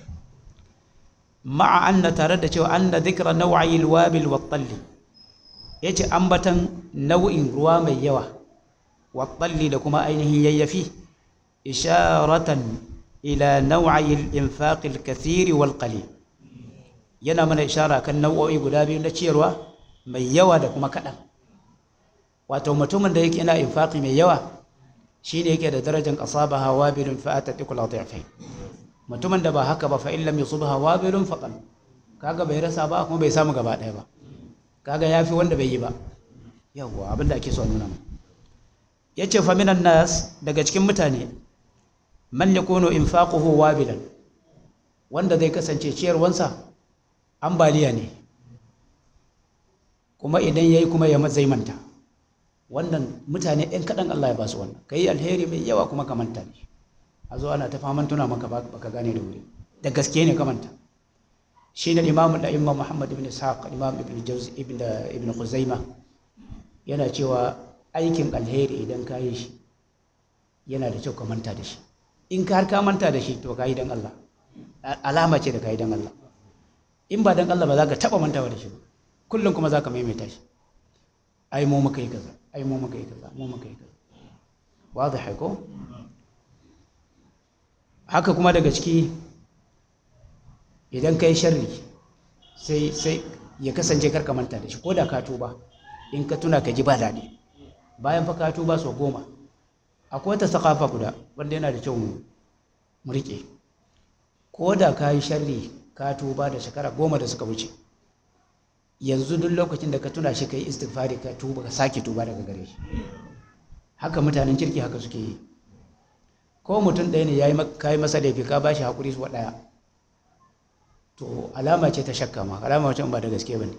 Speaker 1: ma'a anna tare da cewa anna dhikra naw'i alwabil wa talli yace ambatan nau'in ruwa mai yawa wa talli da kuma ainihin yayyafi isharatan ila naw'i al-infaq al-kathir wal qalil yana mana ishara kan nau'o'i guda biyu na ciyarwa mai yawa da kuma kaɗan wato mutumin da yake yana infaqi mai yawa shine yake da darajar asabaha wabilun fa atatiqul adhifai mutumin da ba haka ba fa in lam yusibha wabilun faqal kaga bai rasa ba kuma bai samu gaba ɗaya ba kaga yafi wanda bai yi ba yawwa abin da ake so nuna yace fa minan nas daga cikin mutane man yakunu infaquhu wabilan wanda zai kasance ciyarwansa ambaliya ne kuma idan yayi kuma ya zai manta wannan mutane ɗan kaɗan Allah ya ba su wannan ka yi alheri mai yawa kuma ka manta ne a zo ana ta faman tuna maka ba ka gane da wuri da gaske ne ka manta shi ne imamu da imam muhammad ibn ishaq imam ibn jawzi ibn ibn khuzaima yana cewa aikin alheri idan ka yi shi yana da kyau ka manta da shi in ka har ka manta da shi to ka yi dan Allah alama ce da ka yi dan Allah in ba dan Allah ba za ka taɓa mantawa da shi ba kullum kuma za ka maimaita shi ai mu muka yi kaza ai mu muka yi kaza mu muka yi kaza wadih ko haka kuma daga ciki idan kai sharri sai sai ya kasance karka manta da shi ko da ka tuba in ka tuna ka ji ba daɗi bayan fa ka tuba sau goma akwai wata sakafa guda wanda yana da kyau mu riƙe ko da ka yi sharri ka tuba da shekara goma da suka wuce yanzu duk lokacin da ka tuna shi ka yi istighfari ka tuba ka sake tuba daga gare shi haka mutanen kirki haka suke yi ko mutum ɗaya ne ya yi masa laifi ka ba shi haƙuri su ɗaya to alama ce ta shakka ma alama wacce ba da gaske ba ne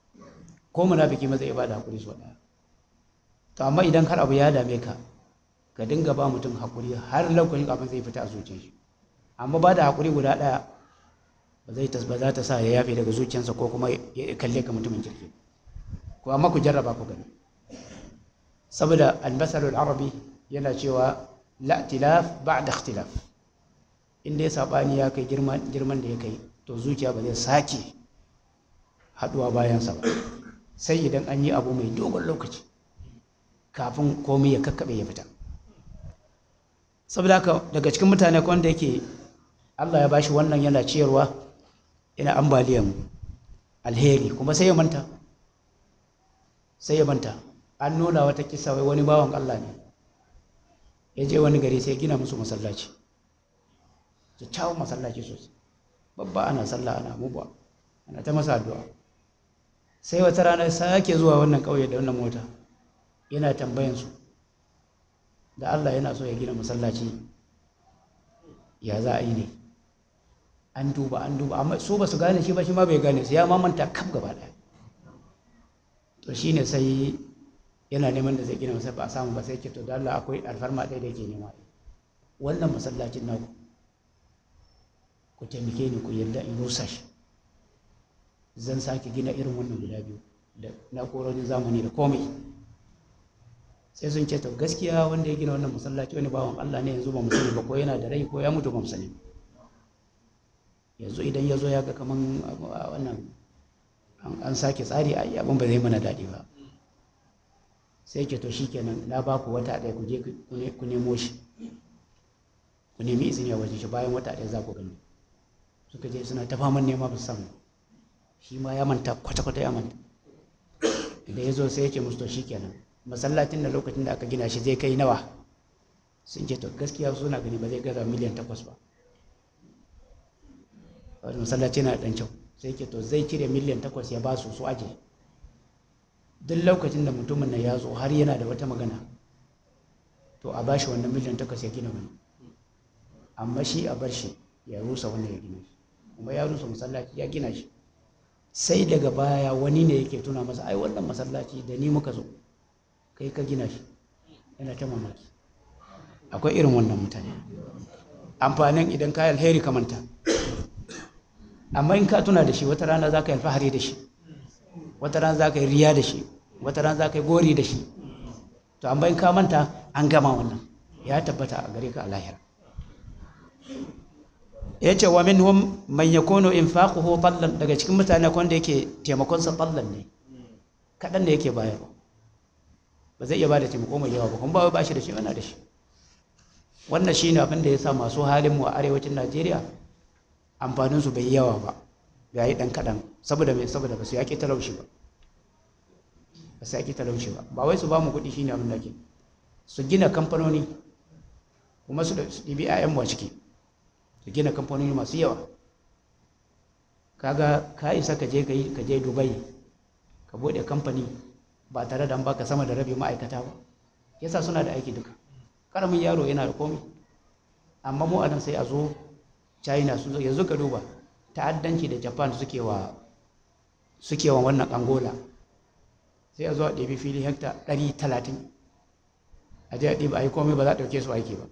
Speaker 1: ko munafiki maza ya ba da haƙuri su ɗaya to amma idan har abu ya dame ka ka dinga ba mutum haƙuri har lokacin abin zai fita a zuciyar shi amma ba da haƙuri guda ɗaya ba zai ba za ta sa ya yafe daga zuciyarsa ko kuma ya kalle ka mutumin kirki ko amma ku jarraba ku gani saboda almasalul arabi yana cewa la tilaf ba'da ikhtilaf inda ya sabani ya kai girman girman da ya kai to zuciya ba zai sake haduwa bayansa ba sai idan an yi abu mai dogon lokaci kafin komai ya kakkaɓe ya fita saboda haka daga cikin mutane wanda yake Allah ya bashi wannan yana ciyarwa yana ambaliyan alheri kuma sai ya manta sai ya manta an nuna wata kisa wai wani bawan Allah ne ya je wani gari sai gina musu masallaci kyakkyawan masallaci sosai babba ana sallah ana mubuwa ana ta masa addu'a sai wata rana sake zuwa wannan ƙauye da wannan mota yana tambayan su da Allah yana so ya gina masallaci ya za a yi ne an duba an duba amma su ba su gane shi ba shi ma bai gane su ya mamanta kaf gaba ɗaya to shine sai yana neman da zai gina masa ba a samu ba sai ce to da Allah akwai alfarma ɗaya da yake nema wannan masallacin naku ku taimake ni ku yarda in rusa shi zan sake gina irin wannan guda biyu da na'urorin zamani da komai sai sun ce to gaskiya wanda ya gina wannan masallaci wani bawan Allah ne yanzu ba mu sani ba ko yana da rai ko ya mutu ba mu sani yanzu idan ya zo ya ga kaman wannan an sake tsari a abin ba zai mana daɗi ba sai ke to shikenan na ba ku wata ɗaya ku je ku nemo shi ku nemi izini a waje shi bayan wata ɗaya za ku gani suka je suna ta faman nema ba su samu shi ma ya manta kwata-kwata ya manta da ya zo sai ya ce musu to shikenan masallacin da lokacin da aka gina shi zai kai nawa sun ce to gaskiya suna gani ba zai gaza miliyan takwas ba wani masallaci na ɗan kyau sai ke to zai cire miliyan takwas ya ba su su aje duk lokacin da mutumin nan ya zo har yana da wata magana to a bashi wannan miliyan takwas ya gina wani amma shi a bar shi ya rusa wannan ya gina shi kuma ya rusa masallaci ya gina shi sai daga baya wani ne yake tuna masa ai wannan masallaci da ni muka zo kai ka gina shi yana ta mamaki akwai irin wannan mutane amfanin idan ka alheri ka manta amma in ka tuna da shi wata rana za ka yi alfahari da shi wata rana za ka yi riya da shi wata rana za ka yi gori da shi to amma in ka manta an gama wannan ya tabbata a gare ka a lahira ya ce wa minhum man yakunu infaquhu tallan daga cikin mutane wanda yake taimakon sa tallan ne kadan da yake bayarwa ba zai iya bada taimako mai yawa ba kuma ba ba shi da shi yana da shi wannan shine abin da ya sa masu halin mu a arewacin Najeriya amfanin su bai yawa ba ga yi dan kadan saboda mai saboda ba su yaki talauci ba ba su yaki talauci ba ba wai su ba mu kuɗi shine abin da ke su gina kamfanoni kuma su ɗibi 'ya'yan mu a ciki su gina kamfanoni masu yawa kaga ka isa ka je ka je dubai ka bude kamfani ba tare da an baka sama da rabi ma'aikata ba yasa suna da aiki duka karamin yaro yana da komai amma mu anan sai a zo china sun zo yanzu ka duba ta'addanci da japan suke wa suke wa wannan angola sai a zo a ɗebi fili hekta 130 a je a ɗiba a yi komai ba za a ɗauke su aiki ba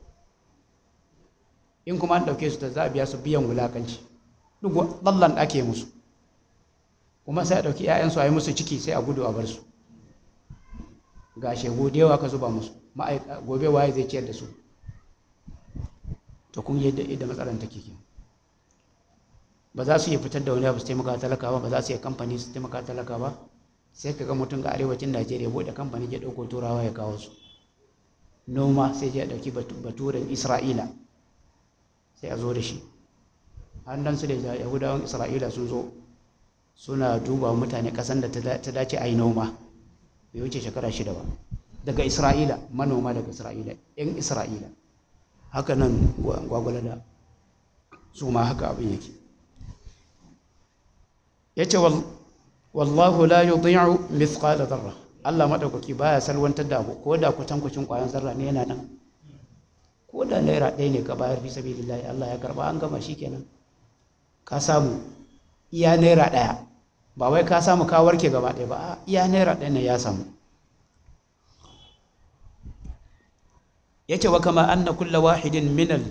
Speaker 1: in kuma an ɗauke su ta za a biya su biyan wulakanci duk ɓallan ake musu kuma sai a ɗauki 'ya'yansu a yi musu ciki sai a gudu a bar su ga shegu da yawa ka zuba musu gobe waye zai ciyar da su to kun yadda yadda matsalar take ke ba za su iya fitar da wani abu su taimaka talaka ba ba za su iya kamfani su taimaka talaka ba sai ka ga mutum ga arewacin najeriya buɗe kamfani ya ɗauko turawa ya kawo su noma sai ya ɗauki baturen isra'ila sai a zo da shi hannun su da yahudawan isra'ila sun zo suna duba mutane kasan da ta dace a yi noma bai wuce shekara shida ba daga isra'ila manoma daga isra'ila yan isra'ila haka nan gwagwalada su ma haka abin yake ya ce wallahu la yudhi'u mithqala dharra Allah madaukaki baya salwantar da abu ko da kwatankwacin kwayan zarra ne yana nan ko da naira ɗaya ne ka bayar fi sabilillahi Allah ya karba an gama shikenan ka samu iya naira ɗaya ba wai ka samu ka warke gaba ɗaya ba iya naira ɗaya ne ya samu yace wa kama anna kulla wahidin minal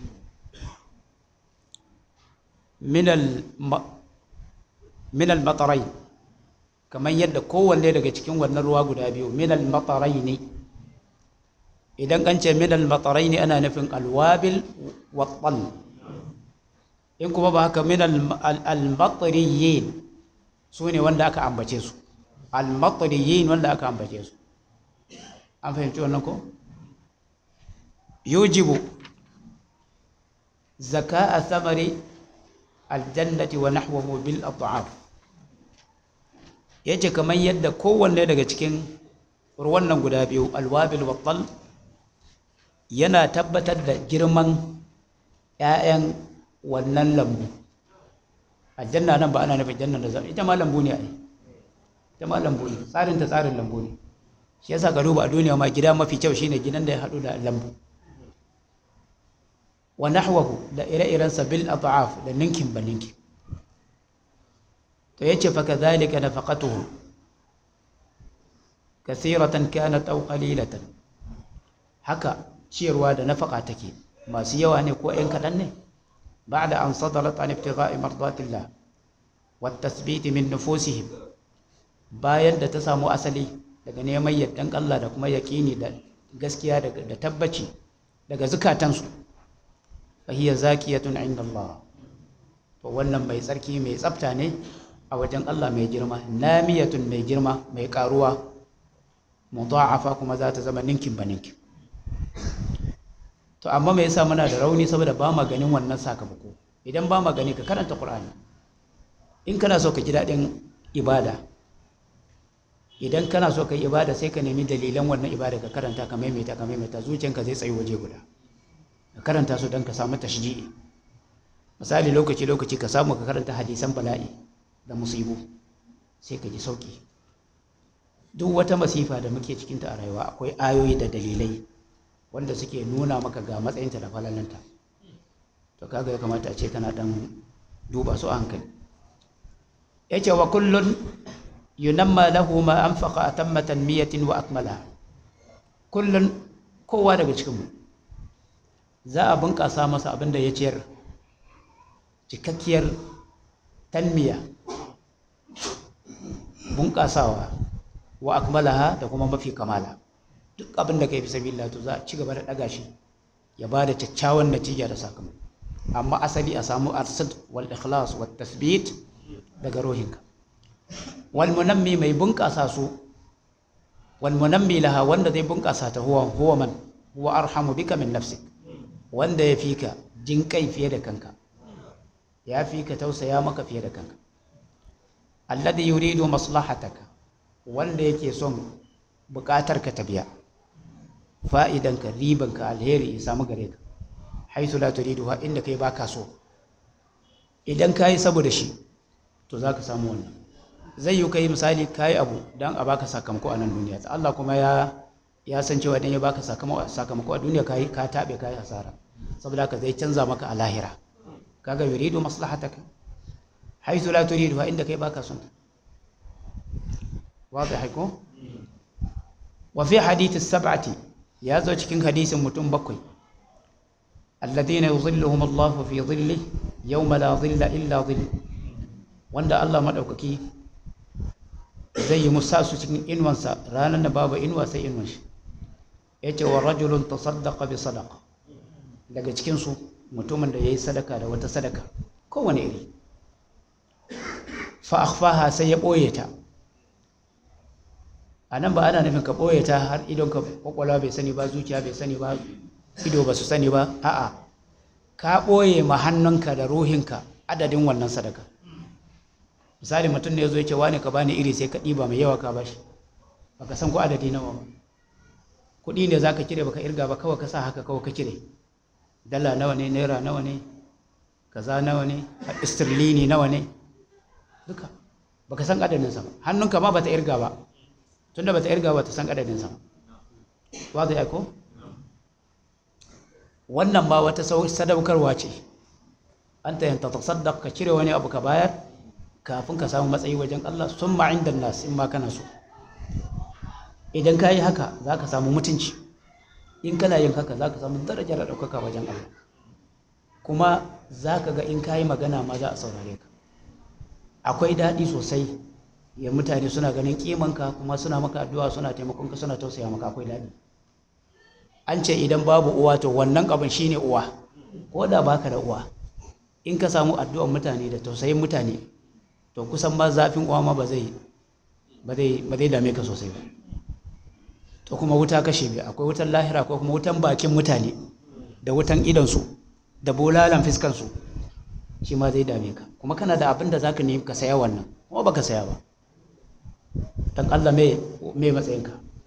Speaker 1: minal minal matarai kamar yadda kowanne daga cikin wannan ruwa guda biyu minal matarai ne idan an ce minal matarai ne ana nufin alwabil wattal in kuma ba haka minal almatariyin su ne wanda aka ambace su almatariyin wanda aka ambace su an fahimci wannan ko yujibu zaka a samari aljannati wa nahwahu bil at'af yace kamar yadda kowanne daga cikin ruwan nan guda biyu alwabil wa yana tabbatar da girman ƴaƴan wannan lambu aljanna nan ba ana nufin jannan da zama ita ma lambu ne ai ita ma lambu ne tsarin ta tsarin lambu ne shi yasa ka duba a duniya ma gida mafi kyau shine gidan da ya haɗu da lambu wa nahwahu da ire-irensa bil at'af da ninkin ba ninkin to yace fa kadhalika nafaqatuhu kathiratan kanat aw qalilatan haka ciyarwa da nafaka take masu yawa ne ko ɗan kaɗan ne ba'da an sadarat an ibtigha'i mardatillah wa tathbit min nufusihim bayan da ta samu asali daga neman yardan Allah da kuma yaƙini da gaskiya da tabbaci daga zukatansu fahiyya zakiyatun inda Allah to wannan mai tsarki mai tsafta ne a wajen Allah mai girma namiyatun mai girma mai karuwa mudha'afa kuma za ta zama ninkin ba ninkin to amma me yasa muna da rauni saboda ba ma ganin wannan sakamako idan ba ma gani ka karanta Qur'ani in kana so ka ji daɗin ibada idan kana so ka yi ibada sai ka nemi dalilan wannan ibada ka karanta ka maimaita ka maimaita zuciyanka zai tsayi waje guda ka karanta su don ka samu tashji'i misali lokaci lokaci ka samu ka karanta hadisan bala'i da musibu sai ka ji sauki duk wata masifa da muke cikinta a rayuwa akwai ayoyi da dalilai wanda suke nuna maka ga matsayinta da falalanta to kaga ya kamata a ce kana dan duba su a hankali yace wa kullun yunamma lahu ma anfaqa atamma tanmiyatin wa akmala kullun kowa daga cikin mu za a bunƙasa masa abin da ya ciyar cikakkiyar tanmiya bunƙasawa wa akmalaha da kuma mafi kamala duk abin da ka yi fi sabilillah to za a ci gaba da ɗaga shi ya ba da kyakkyawan natija da sakamako amma asali a samu arsad wal ikhlas wat tasbit daga rohinka wal munammi mai bunƙasa su wal munammi laha wanda zai bunƙasa ta huwa huwa man huwa arhamu bika min nafsik wanda ya fi ka jin kai fiye da kanka ya fi ka tausaya maka fiye da kanka alladhi yuridu maslahataka wanda yake son buƙatar ka ta biya fa'idanka ribanka alheri ya samu gare ka haisu la turidu ha inda kai baka so idan ka yi saboda shi to za ka samu wannan zai yi kai misali ka yi abu don a baka sakamako a nan duniya Allah kuma ya ya san cewa idan ya baka sakamako a duniya ka yi ka taɓe ka yi hasara saboda haka zai canza maka a lahira kaga yuridu maslahataka haisu la turidu ha inda kai baka son واضح ko wa fi hadith as-sab'ati ya zo cikin hadisin mutum bakwai alladhina yuzilluhum Allah fi dhilli yawma la dhilla illa dhill wanda Allah madaukaki zai yi musa su cikin inuwansa ranar da babu inuwa sai inuwan shi yace wa rajulun tasaddaqa bi sadaqa daga cikin su mutumin da yayi sadaka da wata sadaka kowane iri fa akhfaha sai ya boye ta a nan ba ana nufin ka ɓoye ta har idon ka kwakwalwa bai sani ba zuciya bai sani ba ido ba su sani ba a'a ka ɓoye ma hannunka da ruhinka adadin wannan sadaka misali mutum ne ya zo ya ce wani ka bani iri sai ka ɗiba mai yawa ka bashi baka san ko adadi nawa ba kuɗi ne za ka cire baka irga ba kawai ka sa haka kawai ka cire dala nawa ne naira nawa ne kaza nawa ne istirlini nawa ne duka baka san adadinsa ba hannunka ma bata irga ba tunda bata irga ba ta san adadin sa wa zai aiko wannan ma wata sadaukarwa ce an ta yanta tasaddaq ka cire wani abu ka bayar kafin ka samu matsayi wajen Allah summa inda nas in ma kana so idan ka yi haka za ka samu mutunci in kana yin haka za ka samu darajar da ɗaukaka wajen Allah kuma za ka ga in ka yi magana ma za a saurare ka akwai daɗi sosai ya mutane suna ganin kimanka kuma suna maka addu'a suna taimakon ka suna tausaya maka akwai daɗi an ce idan babu uwa to wannan abin shine uwa ko da baka da uwa in ka samu addu'ar mutane da tausayin mutane to kusan ma zafin uwa ma ba zai ba zai dame ka sosai ba to kuma wuta kashe biyu akwai wutan lahira ko kuma wutan bakin mutane da wutan idonsu da bolalan fiskansu shi ma zai dame ka kuma kana da abin da za ka nemi ka saya wannan kuma ba ka saya ba don allah mai matsayinka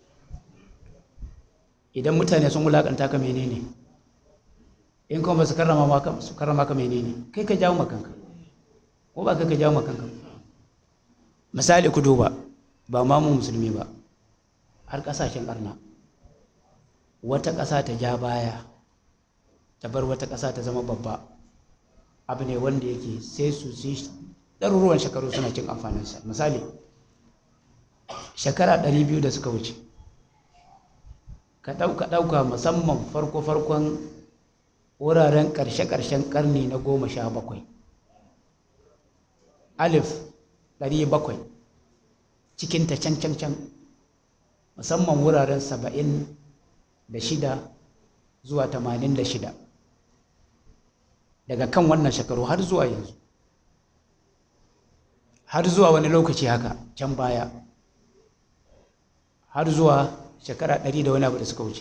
Speaker 1: idan mutane sun wulaƙanta ka menene in kuma ba su karrama ka menene kai ka jawo makanka ko ba kai ka jawo makanka misali ku duba ba ma mu musulmi ba har ƙasashen arna wata ƙasa ta ja baya ta bar wata ƙasa ta zama babba abu ne wanda yake sai su ci ɗaruruwan shekaru suna cin amfaninsa misali shekara ɗari biyu da suka wuce ka ɗauka ɗauka musamman farko-farkon wuraren ƙarshe-ƙarshen ƙarni na goma sha bakwai alif ɗari bakwai cikinta can-can-can musamman wuraren saba'in da shida zuwa tamanin da shida daga kan wannan shekaru har zuwa yanzu har zuwa wani lokaci haka can baya har zuwa shekara ɗari da wani abu da suka wuce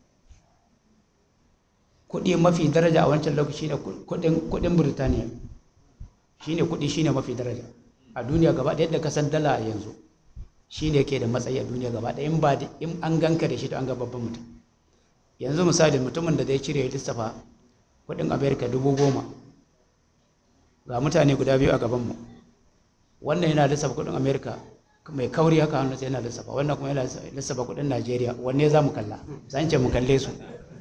Speaker 1: kuɗi mafi daraja a wancan lokaci ne kuɗin burtaniya shine kuɗi shine mafi daraja a duniya gaba ɗaya da kasan dala a yanzu shine ke da matsayi a duniya gaba ɗaya in ba in an ganka da shi to an ga babban mutum yanzu misali mutumin da zai cire ya lissafa kuɗin amerika dubu goma ga mutane guda biyu a gabanmu wannan yana lissafa kuɗin amerika mai kauri haka hannu sai yana lissafa wannan kuma yana lissafa kuɗin najeriya wanne za mu kalla zan ce mu kalle su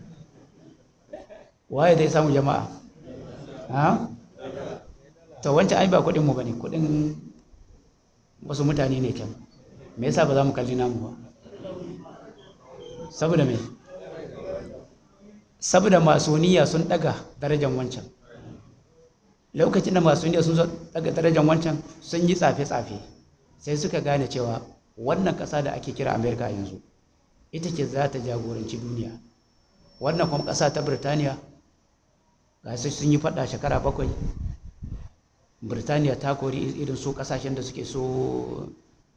Speaker 1: waye zai samu jama'a ha to wancan ai ba kuɗin mu bane kuɗin wasu mutane ne can me yasa ba za mu kalli namu ba saboda me saboda masoniya sun daga darajar wancan lokacin da masoniya sun daga darajar wancan sun yi tsafe-tsafe sai suka gane cewa wannan ƙasa da ake kira amerika a yanzu ita ce za ta jagoranci duniya wannan kuma ƙasa ta birtaniya ga su sun yi faɗa shekara bakwai birtaniya ta kori irin su ƙasashen da suke so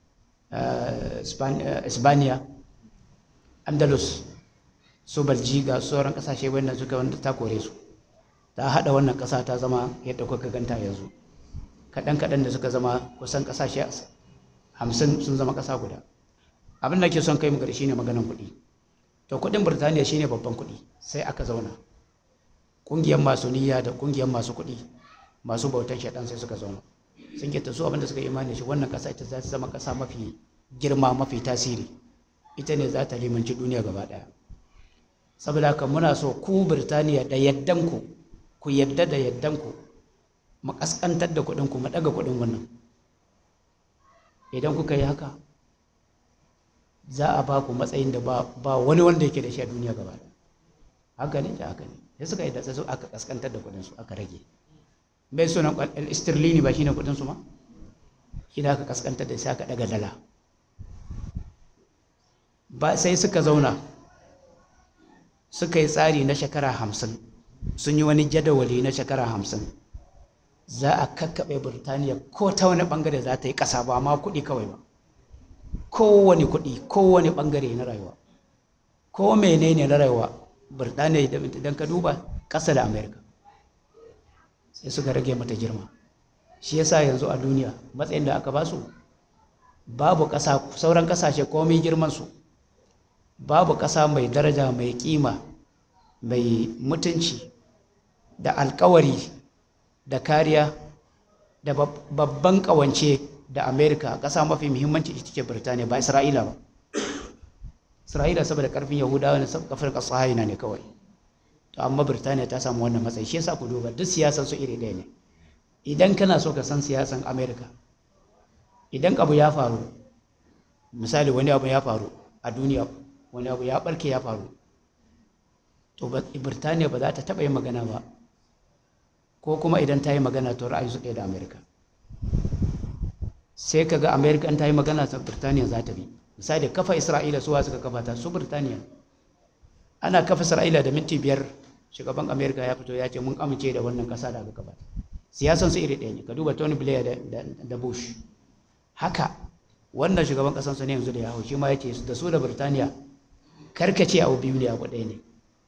Speaker 1: Espanya, Andalus, su Belgiga, sauran kasashe wannan suka wanda ta kore su. Ta haɗa wannan ƙasa ta zama yadda kuka ganta yanzu. Kaɗan-kaɗan da suka zama kusan ƙasashe hamsin sun zama ƙasa guda. Abin da ke son kai mu gari shine maganan kuɗi. To kuɗin Birtaniya shine babban kuɗi sai aka zauna. Ƙungiyar masu niyya da ƙungiyar masu kuɗi masu bautan shaɗan sai suka zauna. sun ke su abinda suka imani shi wannan ƙasa ita za ta zama ƙasa mafi girma mafi tasiri ita ne za ta limanci duniya gaba ɗaya saboda haka muna so ku birtaniya da yaddanku ku yadda da yaddanku mu ƙasƙantar da kuɗinku mu ɗaga kuɗin wannan idan kuka yi haka za a ba ku matsayin da ba wani wanda yake da shi a duniya gaba ɗaya haka ne da haka ne sai suka yi da su aka ƙasƙantar da kuɗinsu aka rage bai sunan istirlini ba shine kudin su ma shi da aka kaskanta da sai aka daga dala ba sai suka zauna suka yi tsari na shekara hamsin sun yi wani jadawali na shekara hamsin za a kakkaɓe burtaniya ko ta wani ɓangare za ta yi ƙasa ba ma kuɗi kawai ba kowane kuɗi kowane ɓangare na rayuwa ko menene na rayuwa burtaniya idan ka duba ƙasa da amerika sai suka rage mata girma shi yasa yanzu a duniya matsayin da aka basu babu ƙasa sauran ƙasashe komai girman su babu ƙasa mai daraja mai kima mai mutunci da alkawari da kariya da babban ƙawance da amerika ƙasa mafi muhimmanci ita ce birtaniya ba isra'ila ba isra'ila saboda ƙarfin yahudawa ne kafin ƙasa ne kawai to amma birtaniya ta samu wannan matsayi shi yasa ku duba duk siyasan su iri ɗaya ne idan kana so ka san siyasan america idan abu ya faru misali wani abu ya faru a duniya wani abu ya barke ya faru to birtaniya ba za ta taɓa yin magana ba ko kuma idan ta yi magana to ra'ayi su ɗaya da amerika sai ka ga amerika an ta yi magana ta birtaniya za ta bi misali kafa isra'ila suwa suka kafa ta su birtaniya ana kafa isra'ila da minti biyar shugaban amerika ya fito ya ce mun amince da wannan ƙasa da aka kafa siyasan su iri ɗaya ne ka duba tony blair da bush haka wannan shugaban ƙasan su ne yanzu da ya hau shi ma ya ce da su da birtaniya karkace abu biyu ne abu ɗaya ne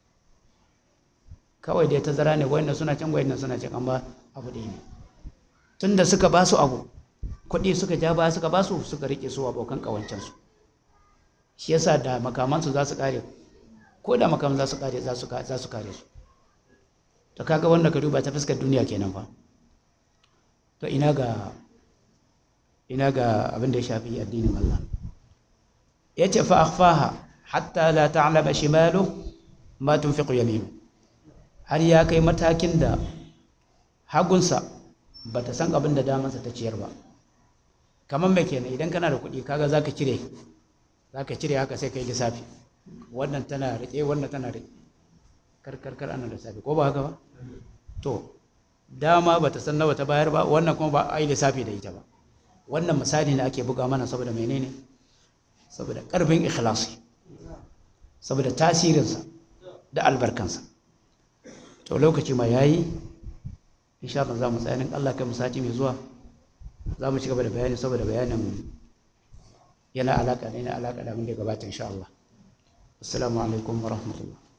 Speaker 1: kawai dai tazara ne wayannan suna can wayannan suna can amma abu ɗaya ne tun da suka ba su abu kuɗi suka ja ba suka ba su suka riƙe su abokan ƙawancensu shi yasa da makamansu za su ƙare ko da makaman za su ƙare za su kare su to kaga wanda ka duba ta fuskar duniya kenan fa to ina ga ina ga abin da ya shafi addinin Allah yace fa akhfaha hatta la ta'lama shimalu ma tunfiqu yaminu har ya kai matakin da hagunsa ba ta san abin da damansa ta ciyar ba kamar mai kenan idan kana da kuɗi kaga za ka cire za ka cire haka sai ka yi lissafi wannan tana riƙe wannan tana riƙe karkarkar ana lissafi ko ba haka ba to dama ba ta san nawa ta bayar ba wannan kuma ba a yi lissafi da ita ba wannan misali ne ake buga mana saboda menene saboda ƙarfin ikhlasi saboda tasirinsa da albarkansa to lokaci ma yayi insha Allah za mu tsaya Allah kai mu sati mai zuwa za mu ci gaba da bayani saboda bayanin yana alaka ne na alaka da abin da gabata insha Allah assalamu alaikum wa rahmatullah